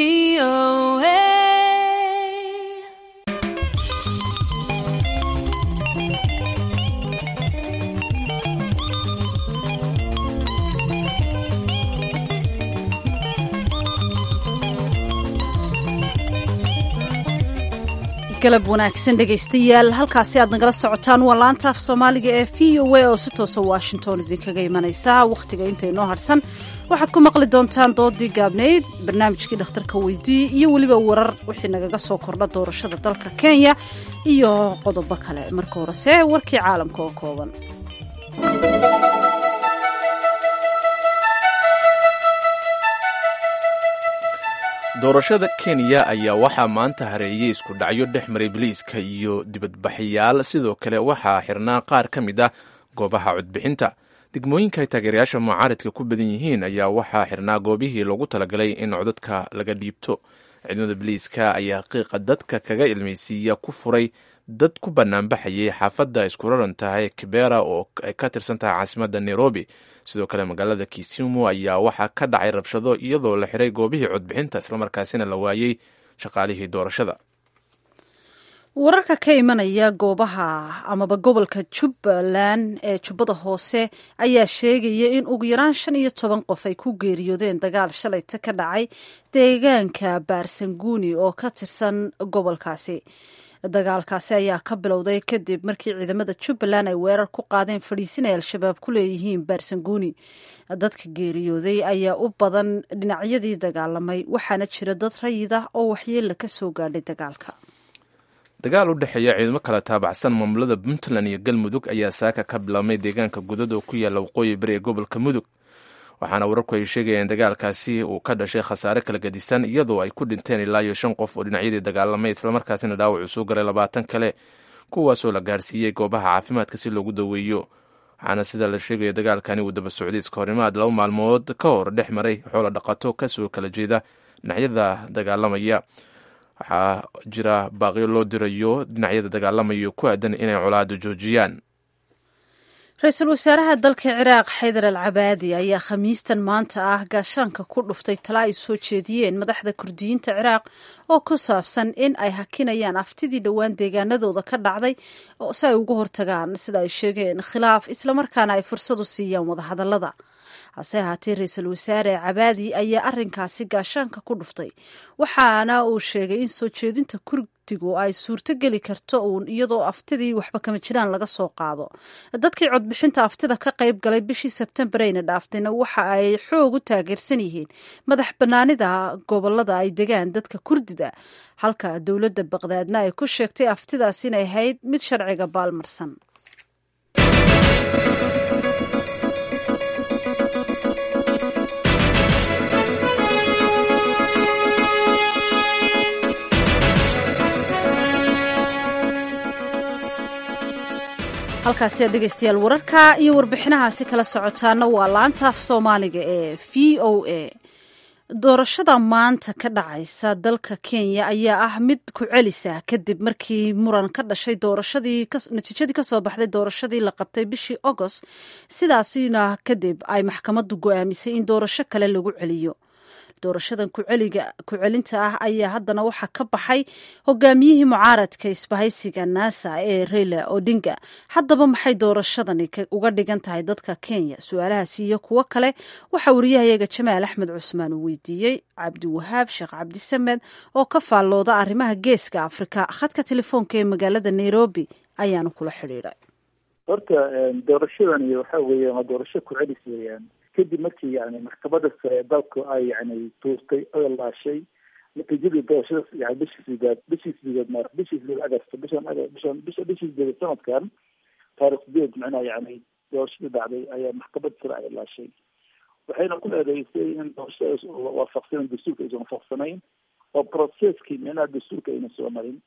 A: galab wanaagsan dhegaystayaal halkaasi aad nagala socotaan waa laanta af soomaaliga ee v o a oo si toosa washington idinkaga imanaysa wakhtiga inta inoo harsan waxaad ku maqli doontaan doodii gaabnayd barnaamijkii dhakhtarka weydii iyo weliba warar wixii nagaga soo kordha doorashada dalka kenya iyo qodobo kale marka horese warkii caalamka oo kooban
B: doorashada kenya ayaa waxaa maanta hareeyey isku dhacyo dhex maray biliiska iyo dibadbaxyaal sidoo kale waxaa xirnaa qaar ka mid ah goobaha codbixinta degmooyinka ay taageerayaasha mucaaridka ku badan yihiin ayaa waxaa xirnaa goobihii loogu talagalay in codadka laga dhiibto ciidamada biliiska ayaa qiiqa dadka kaga ilmaysiiya ku furay dad ku banaanbaxayay xaafadda isku raran tahay kibera oo ay ka tirsan tahay caasimadda nairobi sidoo kale magaalada kisumu ayaa waxaa ka dhacay rabshado iyadoo la xiray goobihii codbixinta islamarkaasina la waayey shaqaalihii doorashada
A: wararka ka imanaya goobaha amaba gobolka jubbaland ee jubbada hoose ayaa sheegaya in ugu yaraan shan iyo toban qof ay ku geeriyoodeen dagaal shalayta ka dhacay deegaanka baarsanguuni oo ka tirsan gobolkaasi dagaalkaasi ayaa ka bilowday kadib markii ciidamada jubbaland ay weerar ku qaadeen fadhiisin ay al-shabaab ku leeyihiin baarsanguuni dadka geeriyooday ayaa u badan dhinacyadii dagaalamay waxaana jira dad rayid ah oo waxyeella ka soo gaadhay dagaalka
B: dagaal u dhexeeya ciidamo kala taabacsan maamulada puntland iyo galmudug ayaa saaka ka bilaabmay deegaanka gudad oo ku yaalla waqooyi bari ee gobolka mudug waxaana wararku ay sheegayeen dagaalkaasi uu ka dhashay khasaare kala gadisan iyadoo ay ku dhinteen ilaa iyo shan qof oo dhinacyadii dagaalamay islamarkaasina dhaawac uu soo garay labaatan kale kuwaasoo la gaarsiiyey goobaha caafimaadka si loogu daweeyo waxaana sida la sheegaya dagaalkani uu daba socday iska horimaad laba maalmood ka hor dhex maray xoola dhaqato kasoo kala jeeda dhinacyada dagaalamaya waxaa jira baaqyo loo dirayo dhinacyada dagaalamayo ku aadan inay colaada joojiyaan
A: ra-iisul wasaaraha dalka ciraaq xaydar al cabaadi ayaa khamiistan maanta ah gaashaanka ku dhuftay tala ay soo jeediyeen madaxda kurdiyiinta ciraaq oo ku saabsan in ay hakinayaan aftidii dhowaan deegaanadooda ka dhacday si ay uga hortagaan sida ay sheegeen khilaaf islamarkaana ay fursad u siiyaan wadahadallada hase ahaatee ra-iisul wasaare cabaadi ayaa arinkaasi gaashaanka ku dhuftay waxaana uu sheegay in soo jeedinta kurdigu ay suurto geli karto uun iyadoo aftidii waxba kama jiraan laga soo qaado dadkii codbixinta aftida ka qayb galay bishii sebtembar ayna dhaaftayna waxa ay xoog u taageersan yihiin madax banaanida gobolada ay degaan dadka kurdida halka dowladda baqdaadna ay ku sheegtay aftidaas inay ahayd mid sharciga baalmarsan halkaasi aad dhegeystayaal wararka iyo warbixinahaasi kala socotaana waa laanta af soomaaliga ee v o a doorashada maanta ka dhacaysa dalka kenya ayaa ah mid ku celisa kadib markii muran ka dhashay doorashadii natiijadii kasoo baxday doorashadii la qabtay bishii agost sidaasina kadib ay maxkamaddu go-aamisay in doorasho kale lagu celiyo doorashadan ku-celinta ah ayaa haddana waxaa ka baxay hogaamiyihii mucaaradka isbahaysiga nasa ee reyla odinga haddaba maxay doorashadani uga dhigan tahay dadka kenya su-aalahaasi iyo kuwo kale waxaa wariyahayaga jamaal axmed cusmaan uu weydiiyey cabdiwahaab sheekh cabdisamed oo ka faallooda arrimaha geeska afrika khadka telefoonka ee magaalada nairobi ayaanu kula xidhiidhay
U: horta doorashadani waxa weeye waa doorasho ku-celis weeyaan kadib markii yani maxkamada sare dalku ay yani tuurtay oo laashay natiijadii doorashada yani bishii sideed bishii sideed mar bishii sideed agast bishan bishan bisha bishii sideed sanadkan taarikh sideed macnaha yani doorashadii dhacday ayaa maxkamada sare ay laashay waxayna ku eedeysay in doorashadaas waafaqsanayn dastuurka aysan waafaqsanayn oo processkii micnaha dastuurka ayna soo marin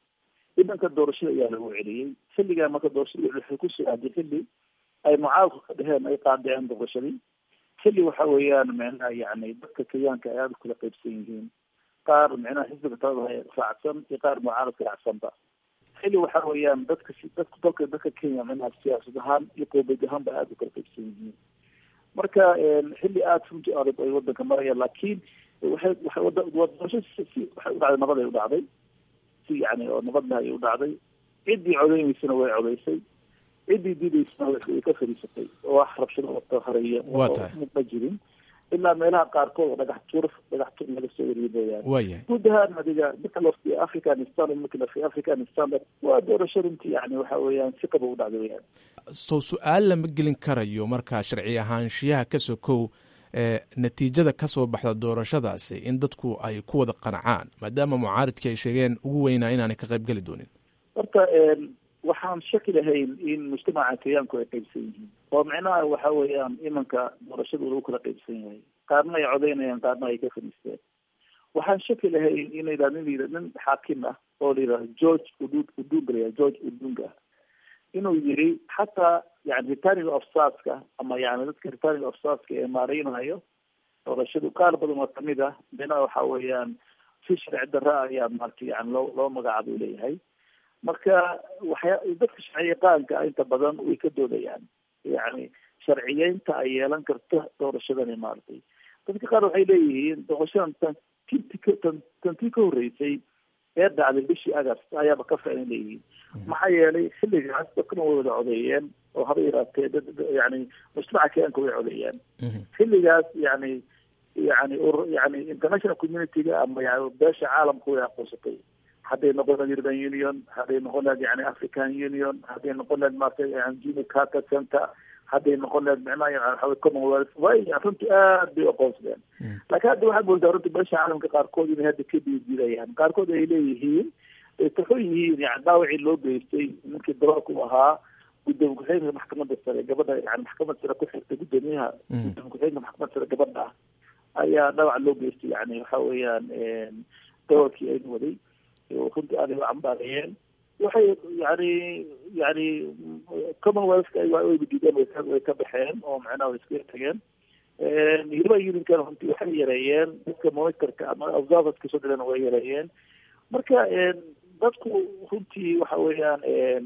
U: idanka doorashada ayaa lagu celiyey xilligaa marka doorashada waxay kusoo aaday xilli ay mucaaradku ka dheheen ay qaadiceen doorashadii xilli waxa weeyaan micnaha yani dadka kenyaanka ay aada kula qaybsan yihiin qaar micnaha xisbiga talada raacsan iyo qaar mucaaradka raacsanba xilli waxa weeyaan dadka dadku dalka dadka kenya micnaha siyaasad ahaan iyo qoobad ahaan ba aada u kala qaybsan yihiin marka xilli aada runti adag ay wadanka marayaan laakiin waxay waxay wada doorasho si si waxay u dhacday nabad ay u dhacday si yani oo nabadna ay u dhacday ciddii codeynaysana way codeysay ciddii diidaysana way ka fadhiisatay oo wax rabshado wata hareeya
B: Waa tahay.
U: ma jirin ilaa meelaha qaarkood oo dhagax tuur dhagax tuur laga soo wariyo mooyaane
B: waayahay
U: guud ahaan adiga marka loo fiiriyo afghanistan marka la fiiriyo afghanistan waa doorasho runtii yani waxa weeyaan si qaba u dhacday weyaan
B: sow su-aal lama gelin karayo markaa sharci ahaanshiyaha ka sokow ee natiijada ka soo baxda doorashadaasi in dadku ay ku wada qancaan maadaama mucaaridkii ay sheegeen ugu weynaa inaanay ka qayb geli doonin
U: horta waxaan shaki lahayn in mujtamaca kenyaanku ay qaybsan yihiin oo micnaha waxa weeyaan imanka doorashada lagu kala qaybsan yahay qaarna ay codeynayaan qaarna ay ka fadhiisteen waxaan shaki lahayn in la yidhahdo nin la yidhahdo nin xaakim ah oo la yidhahdo george udud udunga la yidhahdo george udunga inuu yiri xataa yani returning ofsaska ama yani dadka returning ofsaska ee maareynayo doorashadu qaar badan oo kamid ah micnaha waxa weeyaan si sharci darra ah ayaa maarata yani loo loo magacaabay leeyahay marka waxya dadka sharciyaqaanka ah inta badan way ka doodayaan yani sharciyeynta ay yeelan karta doorashadani maaragtay dadka qaar waxay leeyihiin doorashadan tan tinti ka tan tantii ka horreysay ee dhacday bishii agast ayaaba ka fiican leeyihiin maxaa yeelay xilligaas dadkana way wada codeeyeen oo haba yaraatee dad yani mujtamaca kenyanka way codeeyeen xilligaas yani yani ur yani international community-ga ama yani beesha caalamka way aqoonsatay hadday noqon lahayd european union hadday noqon lahayd yani african union hadday noqon lahayd maarata yani jimmy carter center hadday noqon lahayd micnaha yani waxa weye commonwealth way runtii aad bay u aqoonsadeen laakiin hadda waxaad moodaa runtii beesha caalamka qaarkood inay hadda ka diidayaan qaarkood ay leeyihiin ay taxo yihiin yani dhaawacii loo geystay ninkii daroolka u ahaa gudoomiye ku-xigeenka maxkamadda sare gabadha yani maxkamadda sare ku xigta gudoomiyaha gudoomiye ku-xigeenka maxkamadda sare gabadha ah ayaa dhaawac loo geystay yani waxa weeyaan daroolkii aynu waday runtii aad ay u cambaareeyeen waxay yani yani commonwealthka wayba diideen way ka baxeen oo macnaha way iskaga tageen european unionkan runtii waxay yareeyeen dadka monitorka ama observerska soo dileen way yareeyeen marka dadku runtii waxa weeyaan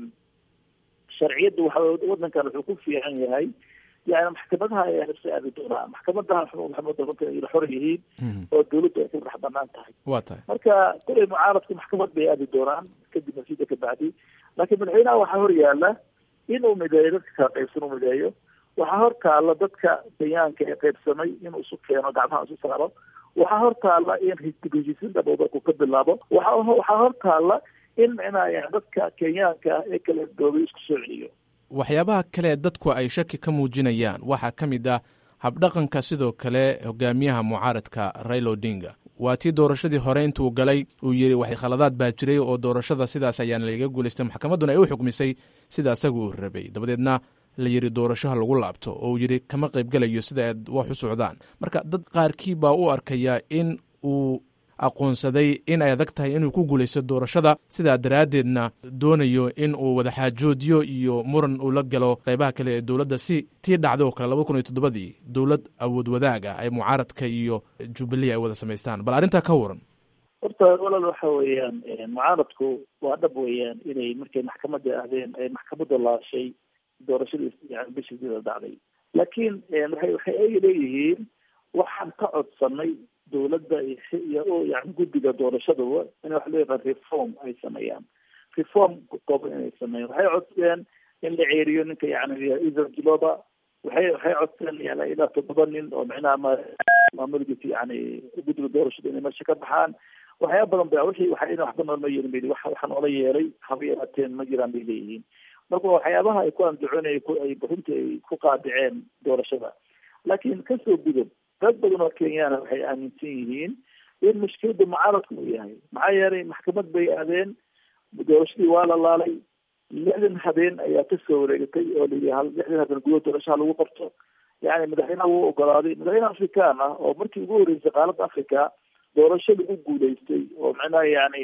U: sharciyadda waxa wadankan wuxuu ku fiican yahay yani maxkamadaha ayaa nafsi aadi doonaa maxkamadaha maxamada runta ay xor yihiin oo dawladdu ay ku madax banaan tahay
B: waa tahay
U: marka kulay mucaaradku maxkamad bay aadi doonaan kadib nasiida ka bacdi laakiin madaxweynaha waxaa hor yaala inuu mideeyo dadka kala qaybsan u mideeyo waxaa hor taalla dadka kenyaanka ee qaybsamay inuu isu keeno gacmaha isu saaro waxaa hor taalla in heshiisiin dhabo dadku ka bilaabo waxa waxaa hor taalla in micnaha yani dadka kenyaanka ee kala doobay isku soo celiyo
B: waxyaabaha kale dadku ay shaki ka muujinayaan waxaa ka mid ah habdhaqanka sidoo kale hogaamiyaha mucaaradka raila odinga waa tii doorashadii hore intuu galay uu yidhi wax khaladaad baa jiray oo doorashada sidaas ayaana laiga guulaystay maxkamadduna ay u xukmisay sida asaga uu rabay dabadeedna la yidhi doorashaha lagu laabto oo uu yidhi kama qaybgalayo sida aad wax u socdaan marka dad qaarkii baa u arkaya in uu aqoonsaday in ay adag tahay inuu ku guulaysto doorashada sidaa daraaddeedna doonayo in uu wadaxaajoodyo iyo muran uu la galo qaybaha kale ee dowladda si tii dhacday oo kale laba kun iyo toddobadii dowlad awood wadaag ah ay mucaaradka iyo jubilee ay wada samaystaan bal arrintaa ka waran
U: horta walaal waxa weeyaan mucaaradku waa dhab weeyaan inay markay maxkamadda ahdeen ay maxkamadda laashay doorashadii yani bishiisida dhacday laakiin waxay waxay ay leeyihiin waxaan ka codsanay dawladda iyo yani guddiga doorashadaba in wax loo yaqaan reform ay sameeyaan reform kooban inay sameeyaan waxay codsadeen in la ceeriyo ninka yani isar jiloba waxay waxay codsadeen yani ilaa toddoba nin oo micnaha ma maamulgiti yani guddiga doorashada inay meesha ka baxaan waxyaaba badan ba wixii waxa ina waxba noolma yeelin bay wax waxa noola yeelay haba yaraateen ma jiraan bay leeyihiin marka waxyaabaha ay ku andacoonay ay runtii ay ku qaadiceen doorashada laakiin kasoo gudub dad badan oo kenyaana waxay aaminsan yihiin in mushkilada mucaaradku uu yahay maxaa yeelay maxkamad bay aadeen doorashadii waa la laalay lixdan habeen ayaa kasoo wareegatay oo layihi hal lixdan habeen gudaha doorashaha lagu qabto yani madaxweynaha wuu ogolaaday madaxweyne afrikaan ah oo markii ugu horreysay qaaladda africa doorasho lagu guulaystay oo macnaha yani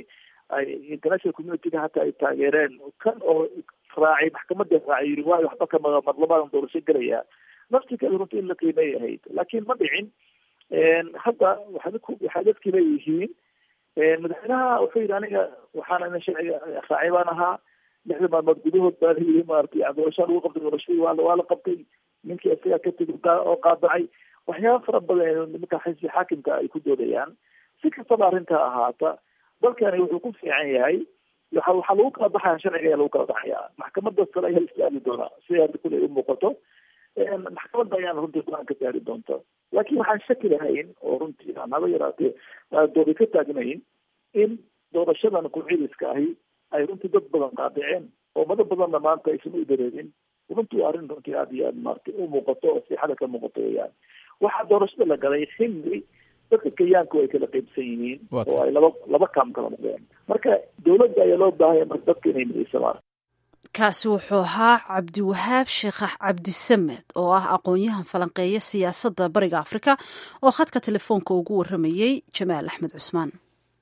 U: ay international communityga hataa ay taageereen kan oo raacay maxkamadda raacay yiri waayo waxba kama marlabadan doorasho gelaya naftigeeda runtii in la qiimay ahayd laakiin ma dhicin hadda waxaa dadku waxaa dadkii leeyihiin madaxweynaha wuxuu yidhi aniga waxaan ina sharciga raacay baan ahaa lixda maalmood gudahood baa layii maaragtay doorashaa lagu qabtay doorashadii waa waa la qabtay ninkii isagaa ka tegi oo qaadacay waxyaaba fara badan nimanka xisbi xaakimka ay ku doodayaan si kastaba arrintaa ahaata dalkani wuxuu ku fiican yahay waxa waxaa lagu kala baxaya sharciga ayaa lagu kala baxaya maxkamadda sare ayaa istaagi doonaa siday hadda kule u muuqato maxkamadda ayaana runtii go-aan ka gaari doonta laakiin waxaan shaki lahayn oo runtii aan haba yaraatee doodi ka taagnayn in doorashadan ku-ciidiska ahi ay runtii dad badan qaadiceen oo mado badanna maanta aysan u dareerin runtii arrin runtii aada iyo aad maaragtay u muuqato oo siixada ka muuqato weyaan waxaa doorashada la galay xilli dadka kenyaanku ay kala qaybsan yihiin oo ay laba laba kaam kala noqdeen marka dowladda ayaa loo baahaya marka dadka inay midaysamaan
A: kaasi wuxuu ahaa cabdiwahaab sheekhax cabdisamed oo ah aqoon-yahan falanqeeya siyaasadda bariga afrika oo khadka telefoonka ugu waramayey jamaal axmed cusmaan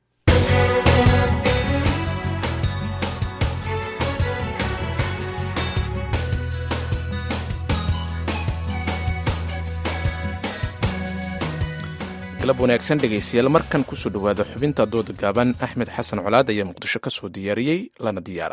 B: galab wanaagsan dhegaystayaal markan kusoo dhowaada xubinta dooda gaaban axmed xasan colaad ayaa muqdisho ka soo diyaariyey lana diyaara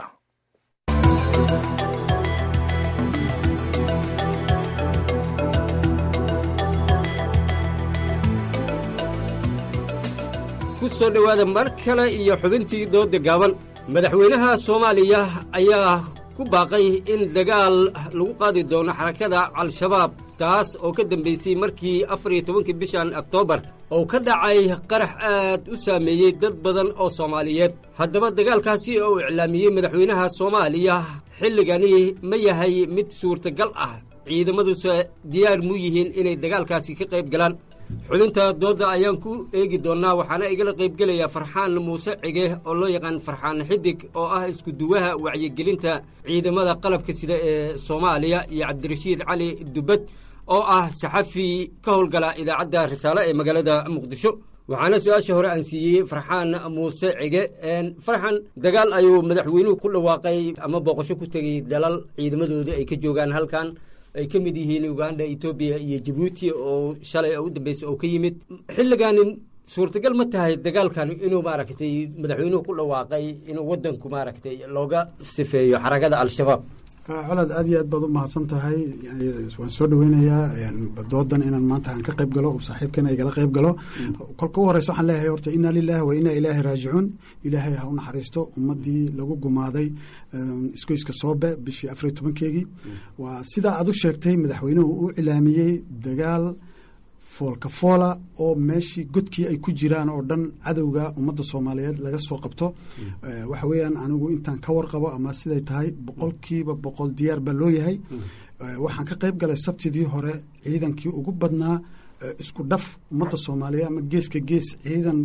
F: ku soo dhowaada mar kale iyo xubintii doodda gaaban madaxweynaha soomaaliya ayaa ku baaqay in dagaal lagu qaadi doono xarakada al-shabaab taas oo ka dambaysay markii afar iyo tobankii bishan oktoobar oo ka dhacay qarax aad u saameeyey dad badan oo soomaaliyeed haddaba dagaalkaasi oo uu iclaamiyey madaxweynaha soomaaliya xilligani ma yahay mid suurtagal ah ciidamaduse diyaar mu yihiin inay dagaalkaasi ka qayb galaan xubinta doodda ayaan ku eegi doonnaa waxaana igala qaybgelaya farxaan muuse cige oo loo yaqaan farxaan xidig oo ah iskuduwaha wacyigelinta ciidamada qalabka sida ee soomaaliya iyo cabdirashiid cali dubbad oo ah saxafi ka howlgala idaacadda risaale ee magaalada muqdisho waxaana su-aasha hore aan siiyey farxaan muuse cige farxan dagaal ayuu madaxweynuhu ku dhawaaqay ama booqasho ku tegey dalal ciidamadooda ay ka joogaan halkan ay ka mid yihiin uganda etoobiya iyo jabuuti oo shalay u dambeysay oo ka yimid xilligaani suurtagal ma tahay dagaalkan inuu maaragtay madaxweynuhu ku dhawaaqay inuu wadanku maaragtay looga sifeeyo xarakada al-shabaab
V: colaad aad iyo aad baad u mahadsan tahay waan soo dhaweynayaa doodan inaan maanta aan ka qayb galo saaxiibkana igala qayb galo kolka u horeysa waxaan leeyahay horta inaa lilahi wa inaa ilaahi raajicuun ilaahay ha u naxariisto ummadii lagu gumaaday isgoyska soobe bishii afariy tobankeegii waa sidaa aad u sheegtay madaxweynuhu u cilaamiyey dagaal foolka foola oo meeshii godkii ay ku jiraan oo dhan cadowga ummadda soomaaliyeed laga soo qabto waxa weeyaan anigu intaan ka warqabo ama siday tahay boqolkiiba boqol diyaar baa loo yahay waxaan ka qayb galay sabtidii hore ciidankii ugu badnaa isku dhaf ummadda soomaaliyeed ama geeska gees ciidan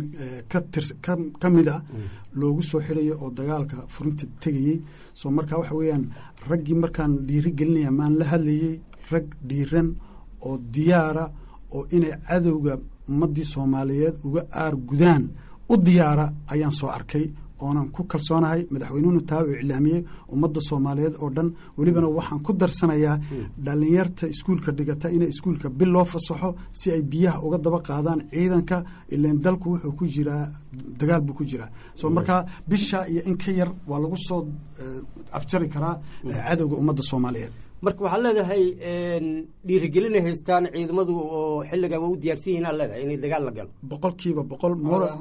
V: ka mid a loogu soo xirayo oo dagaalka furinta tegayey soo marka waxa weeyaan raggii markaan dhiiri gelinaya maan la hadlayey rag dhiiran oo diyaara oo inay cadowga ummaddii soomaaliyeed uga aar gudaan u diyaara ayaan soo arkay oonan ku kalsoonahay madaxweynuhuna taa uu iclaamiyey ummadda soomaaliyeed oo dhan welibana waxaan ku darsanayaa dhalinyarta iskuulka dhigata inay iskuulka bil loo fasaxo si ay biyaha uga daba qaadaan ciidanka ilan dalku wuxuu ku jiraa dagaal buu ku jiraa soo markaa bisha iyo in ka yar waa lagu soo afjari karaa cadowga ummadda soomaaliyeed
F: marka waxaad leedahay dhiirigelinay haystaan ciidamadu oo xilligan waa u diyaarsan yihiin aad leedahay inay dagaal la galo
V: boqolkiiba boqol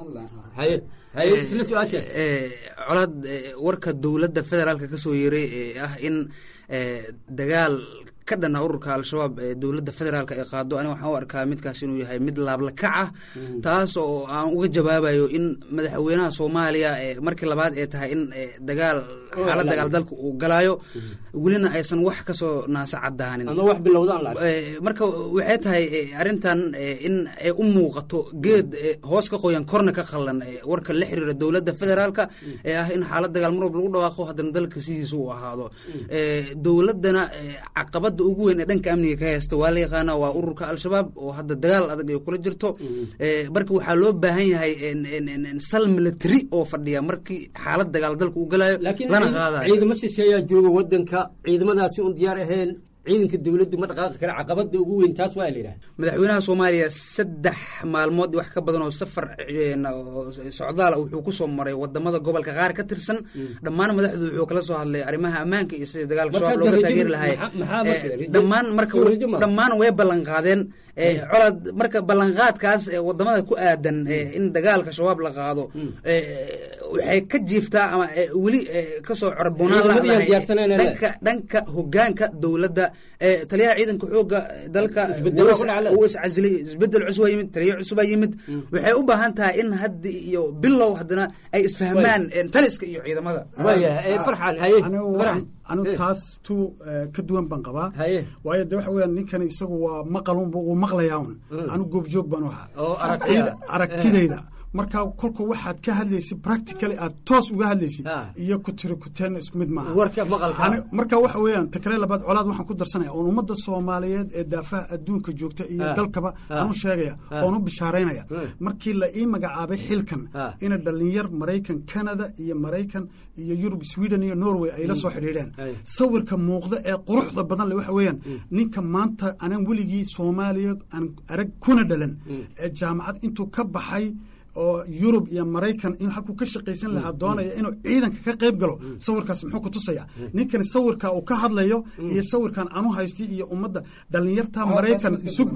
W: colaad warka dowladda federaalka ka soo yeeray ee ah in dagaal ka dhana ururka al-shabaab ee dowladda federaalka ay qaado aniga waxaan u arkaa midkaas inuu yahay mid laablakac ah taas oo aan uga jawaabayo in madaxweynaha soomaaliya markii labaad ee tahay in dagaal xaalad dagaal dalka uu galaayo welina aysan wax kasoo naasa cadaanin marka waxay tahay arrintan in ay u muuqato geed hoos ka qoyan korna ka qallan warka la xiriira dowladda federaalka ee ah in xaalad dagaal mar walba lagu dhawaaqo haddana dalka sidiisa uu ahaado dowladdana caqabada caqabada ugu weyn ee dhanka amniga ka haysta waa la yaqaana waa ururka al-shabaab oo hadda dagaal adag ay kula jirto marka waxaa loo baahan yahay sal military oo fadhiya markii xaalad dagaal dalka u galayo lana qaadayo
F: ciidamo shisheeyaa jooga wadanka ciidamadaasi un diyaar ahayn ciidanka dowladdu ma dhaqaaqi kara caqabada ugu weyn taas waa la yidhaha
W: madaxweynaha soomaaliya saddex maalmood wax ka badan oo safar socdaal wuxuu kusoo maray wadamada gobolka qaar ka tirsan dhammaan madaxdu wuxuu kala soo hadlay arrimaha ammaanka iyo sidii dagaalka shabaab looga taageeri lahay dhammaan marka dhammaan way ballan qaadeen colaad marka ballanqaadkaas wadamada ku aadan in dagaalka shabaab la qaado waxay ka jiiftaa ama weli kasoo corbonaan ladhanka dhanka hogaanka dowladda taliyaha ciidanka xooga dalka uu iscasilay isbedel cusub yimid taliya cusubaa yimid waxay u baahan tahay in hadda iyo bilow haddana ay isfahmaan taliska iyo ciidamada
V: anigu taas tu ka duwan baan qabaa waayo de waxa weyaan ninkan isagu waa maqalunba uu maqlayaa un anigu goobjoog baan u ahaa aragtidayda marka kolku waxaad ka hadlaysid practically aad toos uga hadlaysid iyo ku tiri kuteen isku mid maaha marka waxa weeyaan takale labaad colaad waxaan ku darsanaya oon ummadda soomaaliyeed ee daafaha adduunka joogta iyo dalkaba aan u sheegaya oon u bishaaraynaya markii la ii magacaabay xilkan ina dhalinyar maraykan canada iyo maraykan iyo yurub sweden iyo norway ay la soo xidhiidheen sawirka muuqda ee quruxda badan le waxa weeyaan ninka maanta anan weligii soomaaliya aan arag kuna dhalan ee jaamacad intuu ka baxay oo yurub iyo maraykan in halkuu ka shaqaysan lahaa doonaya inuu ciidanka ka qayb galo sawirkaas muxuu ku tusaya ninkani sawirka uu ka hadlayo iyo sawirkan anu haysti iyo ummadda dhalinyarta maraykan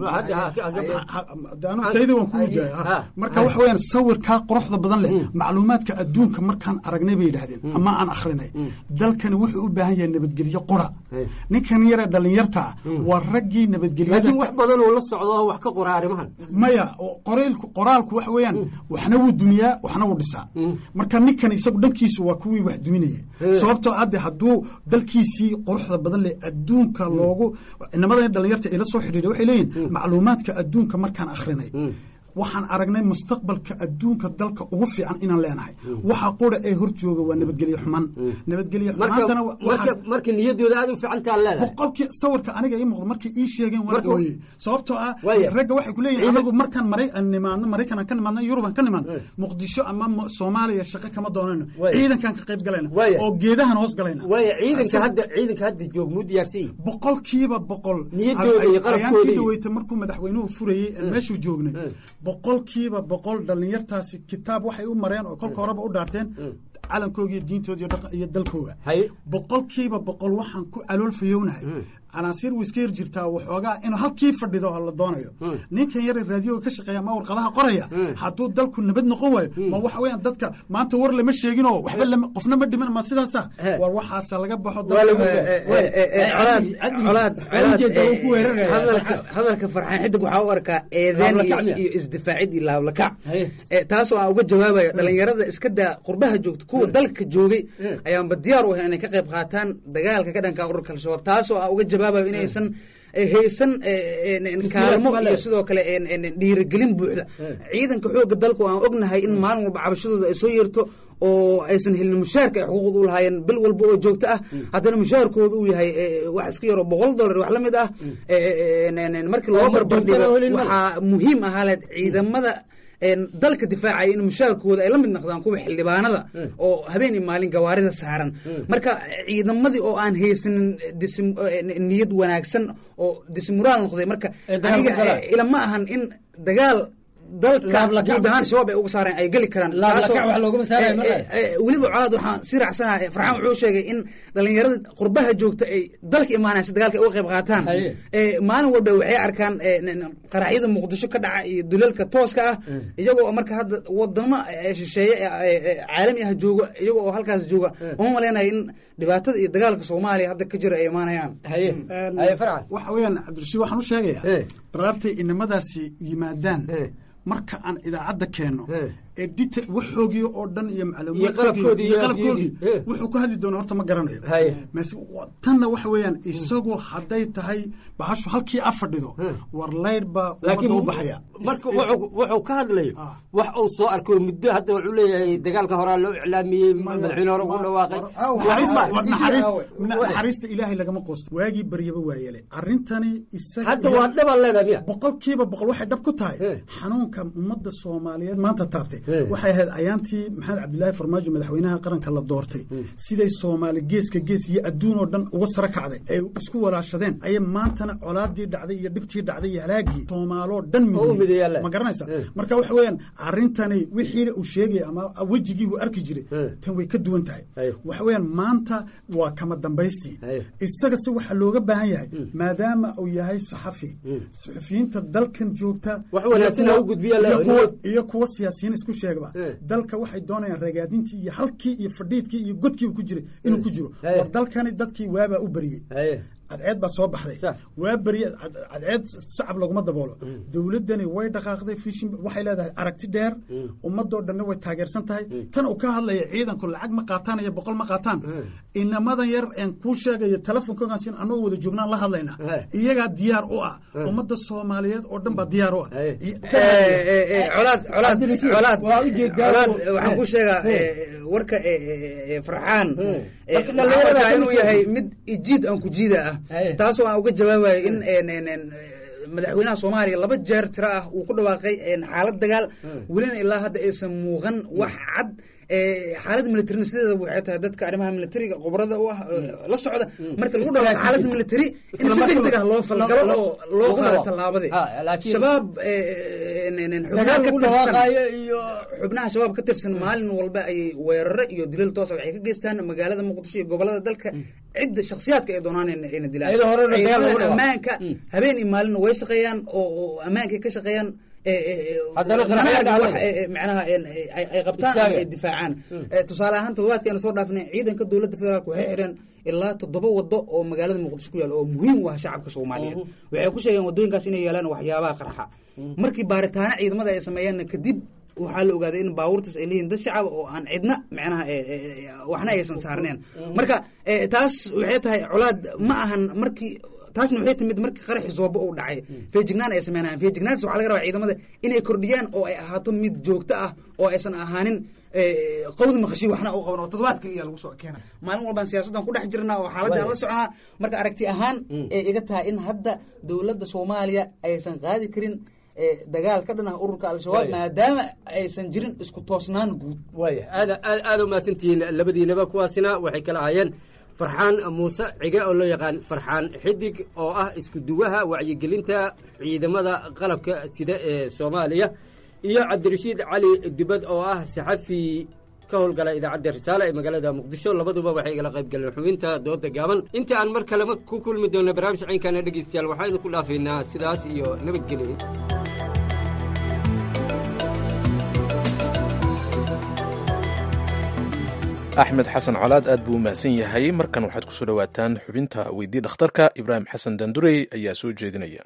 V: tayda waan ku wujahaya marka waxa weyaan sawirkaa quruxda badan leh macluumaadka adduunka markaan aragnay bay yidhahdeen ama aan akhrinay dalkani wuxuu u baahan yahay nabadgelyo qura ninkan yare dhalinyarta waa raggii nabadgelyada
F: laakiin wax badan oo la socdo wax ka qora arrimahan
V: maya qoraalku qoraalku waxa weeyaan waxna wuu dumiyaa waxna wuu dhisaa marka ninkan isagu dhankiisu waa kuwii wax duminaya sababtoo adde hadduu dalkiisii quruxda badan leh adduunka loogu inamadan dhalinyarta ila soo xidhiidha waxay leeyihin macluumaadka adduunka markaan akhrinay waxaan aragnay mustaqbalka adduunka dalka ugu fiican inaan leenahay waxa qura ee hor jooga waa nabadgelye xuman nabadgelye
F: marka niyadooda aad u fiicantaa leedahay
V: boqolkii sawirka aniga ii muuqdo markay ii sheegeen waan ooye sababtoo ah ragga waxay ku leeyihin anagu markaan maray nimaadno maraykan aan ka nimaadno yurub aan ka nimaadno muqdisho ama soomaaliya shaqo kama doonayno ciidankaan ka qayb galayna oo geedahan hoos galayna
F: waaya ciidanka hadda ciidanka hadda joog muu diyaarsan yihin
V: boqolkiiba boqol
F: niyadooda iyo qarabkooda
V: ayaankii dhaweyta markuu madaxweynuhu furayey meeshuu joognay boqolkiiba boqol dhalinyartaasi kitaab waxay u mareen oo kolka horeba u dhaarteen calankooga iyo diintooda iyo dalkooga boqolkiiba boqol waxaan ku caloolfayownahay canaasiir way iska yar jirtaa waxoogaa inuu halkii fadhido la doonayo ninkan yare raadiyoga ka shaqeeya ma warqadaha qoraya hadduu dalku nabad noqon waayo ma waxa weeyaan dadka maanta war lama sheeginoo waxba qofna ma dhiman ma sidaasa war waxaasa laga baxo
W: hadalka farxaan xidig waxaa u arkaa eedeen iyo isdifaacid iyo laablakac taasoo aan uga jawaabayo dhalinyarada iska daa qurbaha joogta kuwa dalka joogay ayaanba diyaar u ahay inay ka qayb qaataan dagaalka ka dhanka ururka al-shabaab taasoo aan uga jawaabayo inaysan haysan kaalmo iyo sidoo kale dhiirigelin buuxda ciidanka xooga dalku aan ognahay in maalin walba cabashadooda ay soo yeerto oo aysan helin mushaarka ay xuquuqda u lahaayeen bil walba oo joogto ah haddana mushaarkooda uu yahay wax iska yaroo boqol dollar wax la mid ah markii loo barbardhigo waxaa muhiim ahaa leed ciidamada dalka difaacaya in mushaarkooda ay la mid noqdaan kuwa xildhibaanada oo habeen iyo maalin gawaarida saaran marka ciidamadii oo aan haysanin niyad wanaagsan oo disimuraal noqday marka aniga ilama ahan in dagaal dalka guud ahaan shabaab ay uga saareen ay geli karaan weliba colaad waxaan si raacsanaha farxaan wuxuu sheegay in dhalinyarada qurbaha joogta ay dalka imaanaysa dagaalka ay uga qayb qaataan maalin walba waxay arkaan qaraxyada muqdisho ka dhaca iyo dulalka tooska ah iyagoo marka hadda wadamo shisheeye caalami ah jooga iyagoo oo halkaas jooga uma maleynayo in dhibaatada iyo dagaalka soomaaliya hadda ka jira ay imaanayaan
V: waxa weeyaan cabdirashiid waxaan u sheegayaa daraartay inamadaasi yimaadaan marka aan idaacadda keenno ee dita waxoogii oo dhan iyo
F: Iyo qalabkoodii
V: macluumaadkoodii
F: iyo
V: iyo qalabkoodii
F: afyadii. Eh.
V: wuxuu ku hadli doona horta ma garanayo
F: Haye.
V: Mas- wa- tanna waxa weeyaan isagu hadday tahay bahashu halkii a fadhido war laydh baa
F: laakiin
V: ummadda u baxaya
F: marka wuxuu wuxuu ka hadlayo wax uu soo arkay muddo hadda wuxuu leeyahay dagaalka horaa loo iclaamiyey madaxweyne hore ugu dhawaaqay
V: Naxariista- war naxariis- na- naxariista ilaahay lagama quusto waagii baryaba waa yeelay arrintani isaga
F: Hadda waa dhab leedahay miya
V: boqolkiiba boqol waxay dhab ku tahay xanuunka ummadda soomaaliyeed maanta taabtay waxay ahayd ayaantii maxamed cabdilaahi farmaajo madaxweynaha qaranka la doortay siday soomaali geeska gees iyo adduun oo dhan uga sara kacday ay isku walaashadeen ayay maantana colaadii dhacday iyo dhibtii dhacday iyo halaagii soomaaloo dhan
F: Oo u mideeyaan leh.
V: ma garanaysa marka waxa weeyaan arrintani wixii uu sheegaya ama wejigii uu arki jiray tan way ka duwan tahay waxa weeyaan maanta waa kama dambaystii isaga se waxaa looga baahan yahay maadaama uu yahay saxafi saxafiyiinta dalkan joogta
F: Wax wanaagsan
V: iyo kuwa-
F: ha u gudbiya la-
V: iyo kuwa- iyo kuwa siyaasiyiin isku sheegaba dalka waxay doonayaan ragaadintii iyo halkii iyo fadhiidkii iyo godkii uu ku jiray inuu ku jiro
F: Haye.
V: war dalkani dadkii waabaa u beriyey cadceed baa soo baxday waa beriye cad- cadceed sacab laguma daboolo dowladdani way dhaqaaqday fishin waxay leedahay aragti dheer ummadoo dhanna way taageersan tahay tan uu ka hadlaya ciidanku lacag ma qaataan iyo boqol ma qaataan inamadan yar een kuu sheegayo telefonkogaas in anagoo wada joognaan la hadlaynaa iyagaa diyaar u ah ummadda soomaaliyeed oo dhan baa diyaar u ah
C: colaad colaad colaad colaad waxaan ku sheegaa eh, warka eh, eh, eh, farxaan eh,
F: Marka
C: waxaan
F: dhalinyarada
C: arkaa
F: ka
C: inuu
F: mid
C: yahay
F: tahay.
C: mid jiid aan ku jiida ah taasoo aan uga jawaabayo in en- en- en, eh, madaxweynaha soomaaliya laba jeer tiro ah uu ku dhawaaqay en, xaalad dagaal welina ilaa hadda aysan muuqan wax cad Eh, xaalad militarina sideeda waxay tahay dadka arrimaha militariga khubrada u ah eh, la socda marka lagu dhawaaqo xaalad militari in si degdeg ah loo falgalo oo loo qaado tallaabadii shabaab eh, en- en- en, xubnaha
F: Dagaal
C: ka
F: lagu
C: tirsan
F: dhawaaqaayo iyo
C: xubnaha shabaab ka tirsan maalin walba ayay weeraro iyo dilal toosa waxay ka geystaan magaalada muqdisho iyo gobolada dalka cidda shakhsiyaadka ay doonaan in- ayna dilaan
F: Iyadoo hore dagaal lagu
C: ciidamada
F: dhawaaqo.
C: ammaanka habeen iyo maalina way shaqeeyaan oo oo ammaankay ka shaqeeyaan eh, eh, eh,
F: Haddana
C: mana
F: qaraxyo
C: arkin wax,
F: dhacday.
C: eh, eh, macnaha en- eh, ay ay qabtaan ama
F: Istaaga.
C: ay difaacaan Eh, tusaale ahaan toddobaadkii aynu soo dhaafnay ciidanka dowladda federaalk waxay xidheen ilaa toddoba wado oo magaalada muqdisho ku yaal oo muhiim u ah shacabka soomaaliyeed waxay ku sheegeen wadooyinkaas inay yaalaan waxyaabaha qarxa markii baaritaano ciidamada ay sameeyeenna kadib waxaa la ogaaday in baabuurtaas ay leeyihiin dad shacab oo aan cidna macnaha eh, eh, eh, waxna aysan saarneen marka eh, taas waxay tahay colaad ma ahan markii taasna waxay timid markii qaraxi zoobo uu dhacay feejignaan ay sameynayaan feejignaantaas waxaa laga rabaa ciidamada inay kordhiyaan oo ay ahaato mid joogto ah oo aysan ahaanin eh, qawdi maqashi waxna u qaban oo toddobaad keliya lagu soo keena maalin walbaan siyaasaddan ku dhex jirnaa oo xaaladda aan la soconaa marka aragti ahaan ee iga tahay in hadda dowladda soomaaliya aysan qaadi karin eh, dagaal ka dhan ah ururka al-shabaab
F: Waaya.
C: maadaama aysan jirin isku toosnaan guud
F: waaya aad aad aad u mahadsantihiin labadiinaba kuwaasina waxay kala ahaayeen farxaan muuse cige oo loo yaqaan farxaan xidig oo ah isku duwaha wacyigelinta ciidamada qalabka sida ee soomaaliya iyo cabdirashiid cali dubad oo ah saxafi ka howlgala idaacadda risaale ee magaalada muqdisho labaduba waxay igala qayb galeen xubinta dooda gaaban inta aan mar kalema ku kulmi doona barnaamij caynkana dhegeystayaal waxaynu ku dhaafaynaa sidaas iyo nabadgelyo
B: axmed xasan colaad aad buu u mahadsan yahay markan waxaad kusoo dhowaataan xubinta weydii dhakhtarka ibraahim xasan dandurey ayaa soo jeedinaya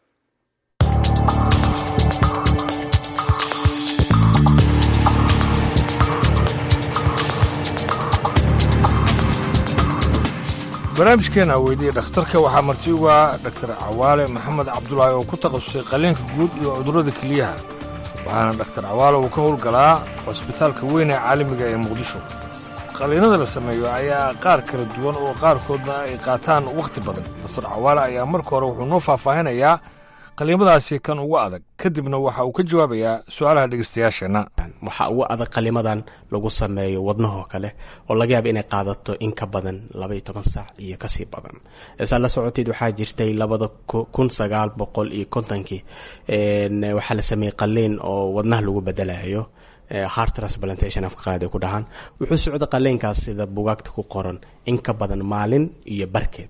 G: barnaamijkeena weydiiya dhakhtarka waxaa marti uga dhaktar cawaale maxamed cabdulaahi oo ku takhasusay qalliinka guud iyo cudurrada keliyaha waxaana dhaktar cawaale uu ka howlgalaa cusbitaalka weyn ee caalamiga ee muqdisho qalliinada la sameeyo ayaa qaar kala duwan oo qaarkoodna ay qaataan wakhti badan daktar cawaale ayaa marka hore wuxuu noo faahfaahinayaa qaliimadaasi kan ugu adag kadibna waxa uu ka jawaabayaa su-aalaha dhegeystayaasheenna
H: waxaa ugu adag qalimadan lagu sameeyo wadnahoo kale oo laga yaaba inay qaadato in ka badan laba iyo toban saac iyo kasii badan saa la socoteed waxaa jirtay labada kun sagaal boqol iyo kontonkii waxaa la sameeyey qaliin oo wadnaha lagu bedelayo heart transplantation afka qaad ay ku dhahaan wuxuu socda qaliinkaas sida bugaagta ku qoran in ka badan maalin iyo barkeed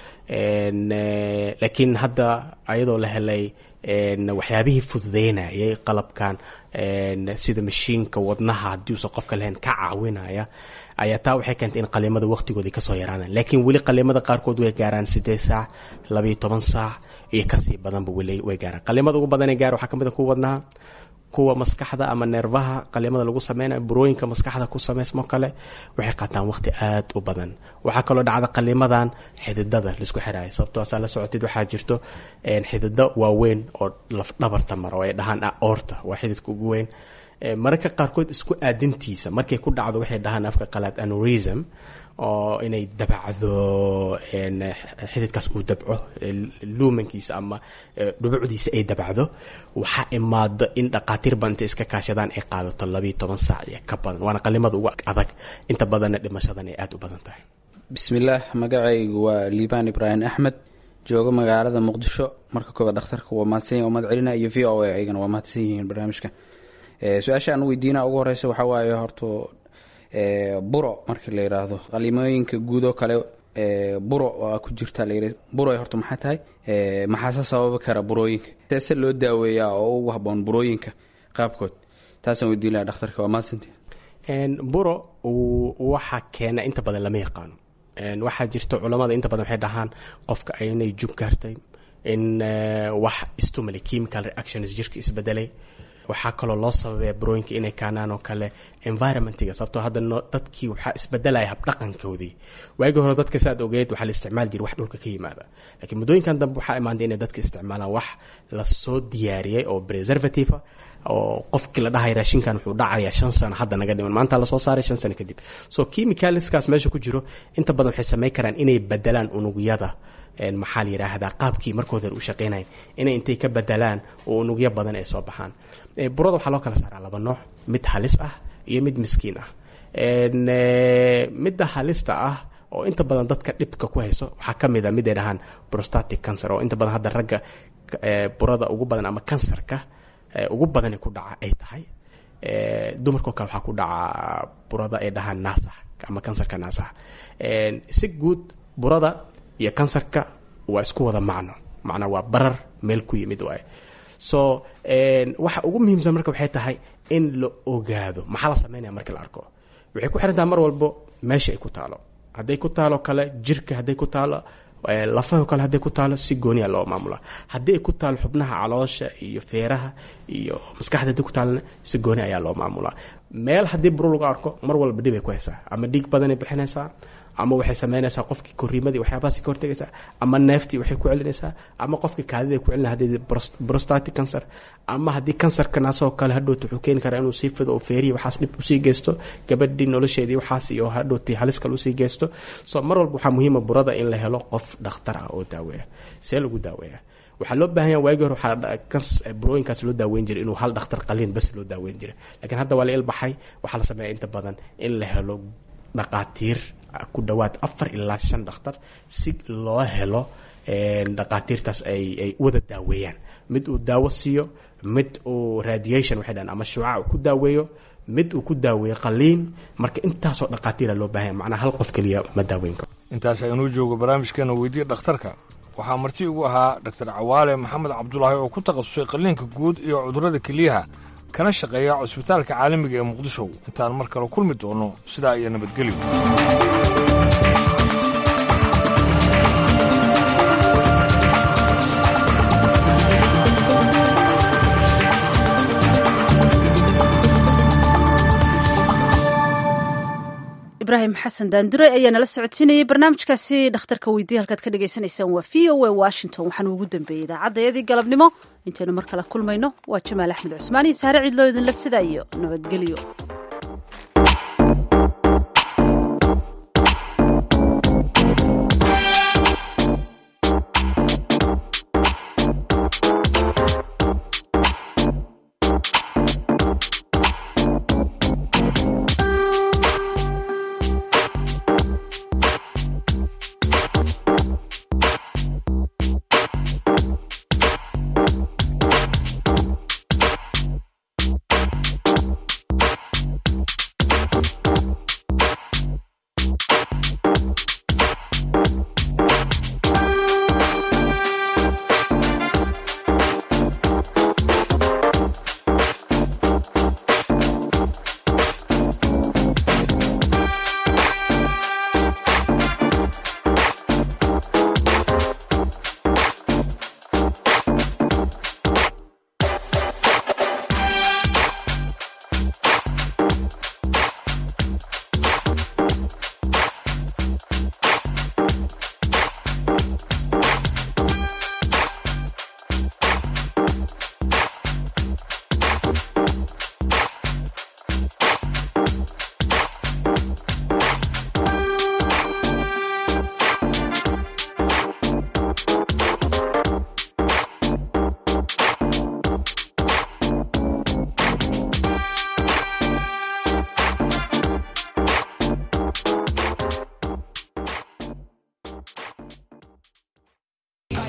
H: laakiin hadda ayadoo la helay waxyaabihii fududeynayay qalabkan sida mashiinka wadnaha haddii uusan qofka lahayn ka caawinaya ayaa taa waxay keentay in qaliimada waqtigoodii kasoo yaraadaan laakiin weli qaliimada qaarkood way gaaraan sideed saac labaiyo toban saac iyo kasii badanba weli way gaaraan qaliimada ugu badanee gaar waxaa kamid a kuwa wadnaha kuwa maskaxda ama neerfaha qalimada lagu sameynayo burooyinka maskaxda ku sameysmo kale waxay qaataan waqti aad u badan waxaa kaloo dhacda qalimadan xididada laisku xiraayo sababtoo asaa la socotid waxaa jirto xidido waaweyn oo lafdhabarta mara oo ay dhahaan aorta waa xididka ugu weyn mararka qaarkood isku aadintiisa markay ku dhacdo waxay dhahaan afka qalaad anurism oo inay dabacdo xididkaas uu dabco luumankiisa ama dhubucdiisa ay dabacdo waxaa imaado in dhaqaatiir badan intay iska kaashadaan ay qaadato labayo toban saac iyo ka badan waana qalimada ugu adag inta badanna dhimashadan ay aada u badan tahay
E: bismillaah magacaygu waa liibaan ibraahim axmed joogo magaalada muqdisho marka koobaad dhakhtarka waa mahadsanya umad celina iyo v o a ayagana waa mahadsan yihiin barnaamijka su-aasha aan weydiina ugu horeysa waxaa waaye horto buro markii la yiraahdo qalimooyinka guud oo kale buro oo ku jirta la yiri buro horta maxay tahay maxaase sababi kara burooyinka seese loo daaweeyaa oo ugu haboon burooyinka qaabkood taasaan weydiin lahaa dhakhtarka waa mahadsantii
H: buro waxaa keena inta badan lama yaqaano waxaa jirta culamada inta badan waxay dhahaan qofka inay jug gaartay in wax stimuli chemical reactions jirka isbedelay waxaa kaloo loo sababaya burooyinka inay kaanaan oo kale environmentiga sababtoo hadda dadkii waxaa isbedelaya habdhaqankoodii waagii hore dadka saad ogeed waxaa la isticmaali jiray wax dhulka ka yimaada laakiin muddooyinkan dambe waxaa imaantay inay dadka isticmaalaan wax lasoo diyaariyey oo preservative oo qofkii la dhahay raashinkan wuxuu dhacayaa shan sano hadda naga dhiman maanta lasoo saaray shan sano kadib so chemicalskaas meesha ku jiro inta badan waxay samayn karaan inay bedelaan unugyada maxaa la yidhaahdaa qaabkii markooda u shaqeynayan inay intay ka bedelaan oo unugyo badan ay soo baxaan burada waxaa loo kala saaraa laba nooc mid halis ah iyo mid miskiin ah midda halista ah oo inta badan dadka dhibka ku hayso waxaa ka mid a mid ay dhahaan prostatic cancer oo inta badan hadda ragga burada ugu badan ama kansarka ugu badani ku dhaca ay tahay dumarkao kale waxaa ku dhaca burada ay dhahaan naasax ama kansarka naasax si guud burada iyo kansarka waa isku wada macno macnaa waa barar meel ku yimid waaye so waxa ugu muhiimsan marka waxay tahay in la ogaado maxaa la sameynaya markii la arko waxay ku xirantaha mar walbo meesha ay ku taalo hadday ku taalo kale jirka hadday ku taalo lafaho kale hadday ku taalo si gooniya loo maamula haddii ay ku taalo xubnaha caloosha iyo feeraha iyo maskaxda hadday ku taalona si gooni ayaa loo maamulaa meel haddii buro lagu arko mar walba dhib ay ku haysaa ama dhiig badanay bixinaysaa ama waxay sameynaysaa qofkii koriimadii waxyaabahaasi ka hortegaysaa ama neeftii waxay ku celinaysaa ama qofkii kaadida ku celina haddii prostatic cancer ama haddii kansarka naasoo kale hadhowta wuxuu keeni karaa inuu sii fido oo feerihi waxaas dhib usii geysto gabadhii nolosheedii waxaas iyo hadhowtii halis kale usii geysto so mar walba waxaa muhiima burada in la helo qof dhakhtar ah oo daaweeya see lagu daaweeya waxaa loo baahan yaha waagii hore waxaa burooyinkaas loo daaweyn jiray inuu hal dhakhtar qaliin bas loo daaweyn jiray laakiin hadda waa la ilbaxay waxaa la sameeya inta badan in la helo dhaqaatiir ku dhawaad afar ilaa shan dhakhtar si loo helo dhaqaatiirtaas ay ay wada daaweeyaan mid uu daawo siiyo mid uu radiation waxay dhahan ama shuuca uu ku daaweeyo mid uu ku daaweeyo qaliin marka intaasoo dhaqaatiira loo baahanya macnaha hal qof keliya ma daaweyn karo
G: intaas aynuu joogo barnaamijkeena weydiya dhakhtarka waxaa marti ugu ahaa dhaktar cawaale maxamed cabdulaahi oo ku takhasusay qaliinka guud iyo cudurrada keliyaha kana shaqeeya cusbitaalka caalamiga ee muqdisho intaan mar kale kulmi doono sidaa iyo nabadgelyo
A: ibraahim xasan daandure ayaa nala socodsiinayay barnaamijkaasi dhakhtarka weydiya halkaad ka dhagaysanaysaan waa v o a washington waxaana ugu dambeeyey idaacadayadii galabnimo intaynu mar kale kulmayno waa jamaal axmed cusmaan iyo saare cidloo idinle sidaa iyo nabadgelyo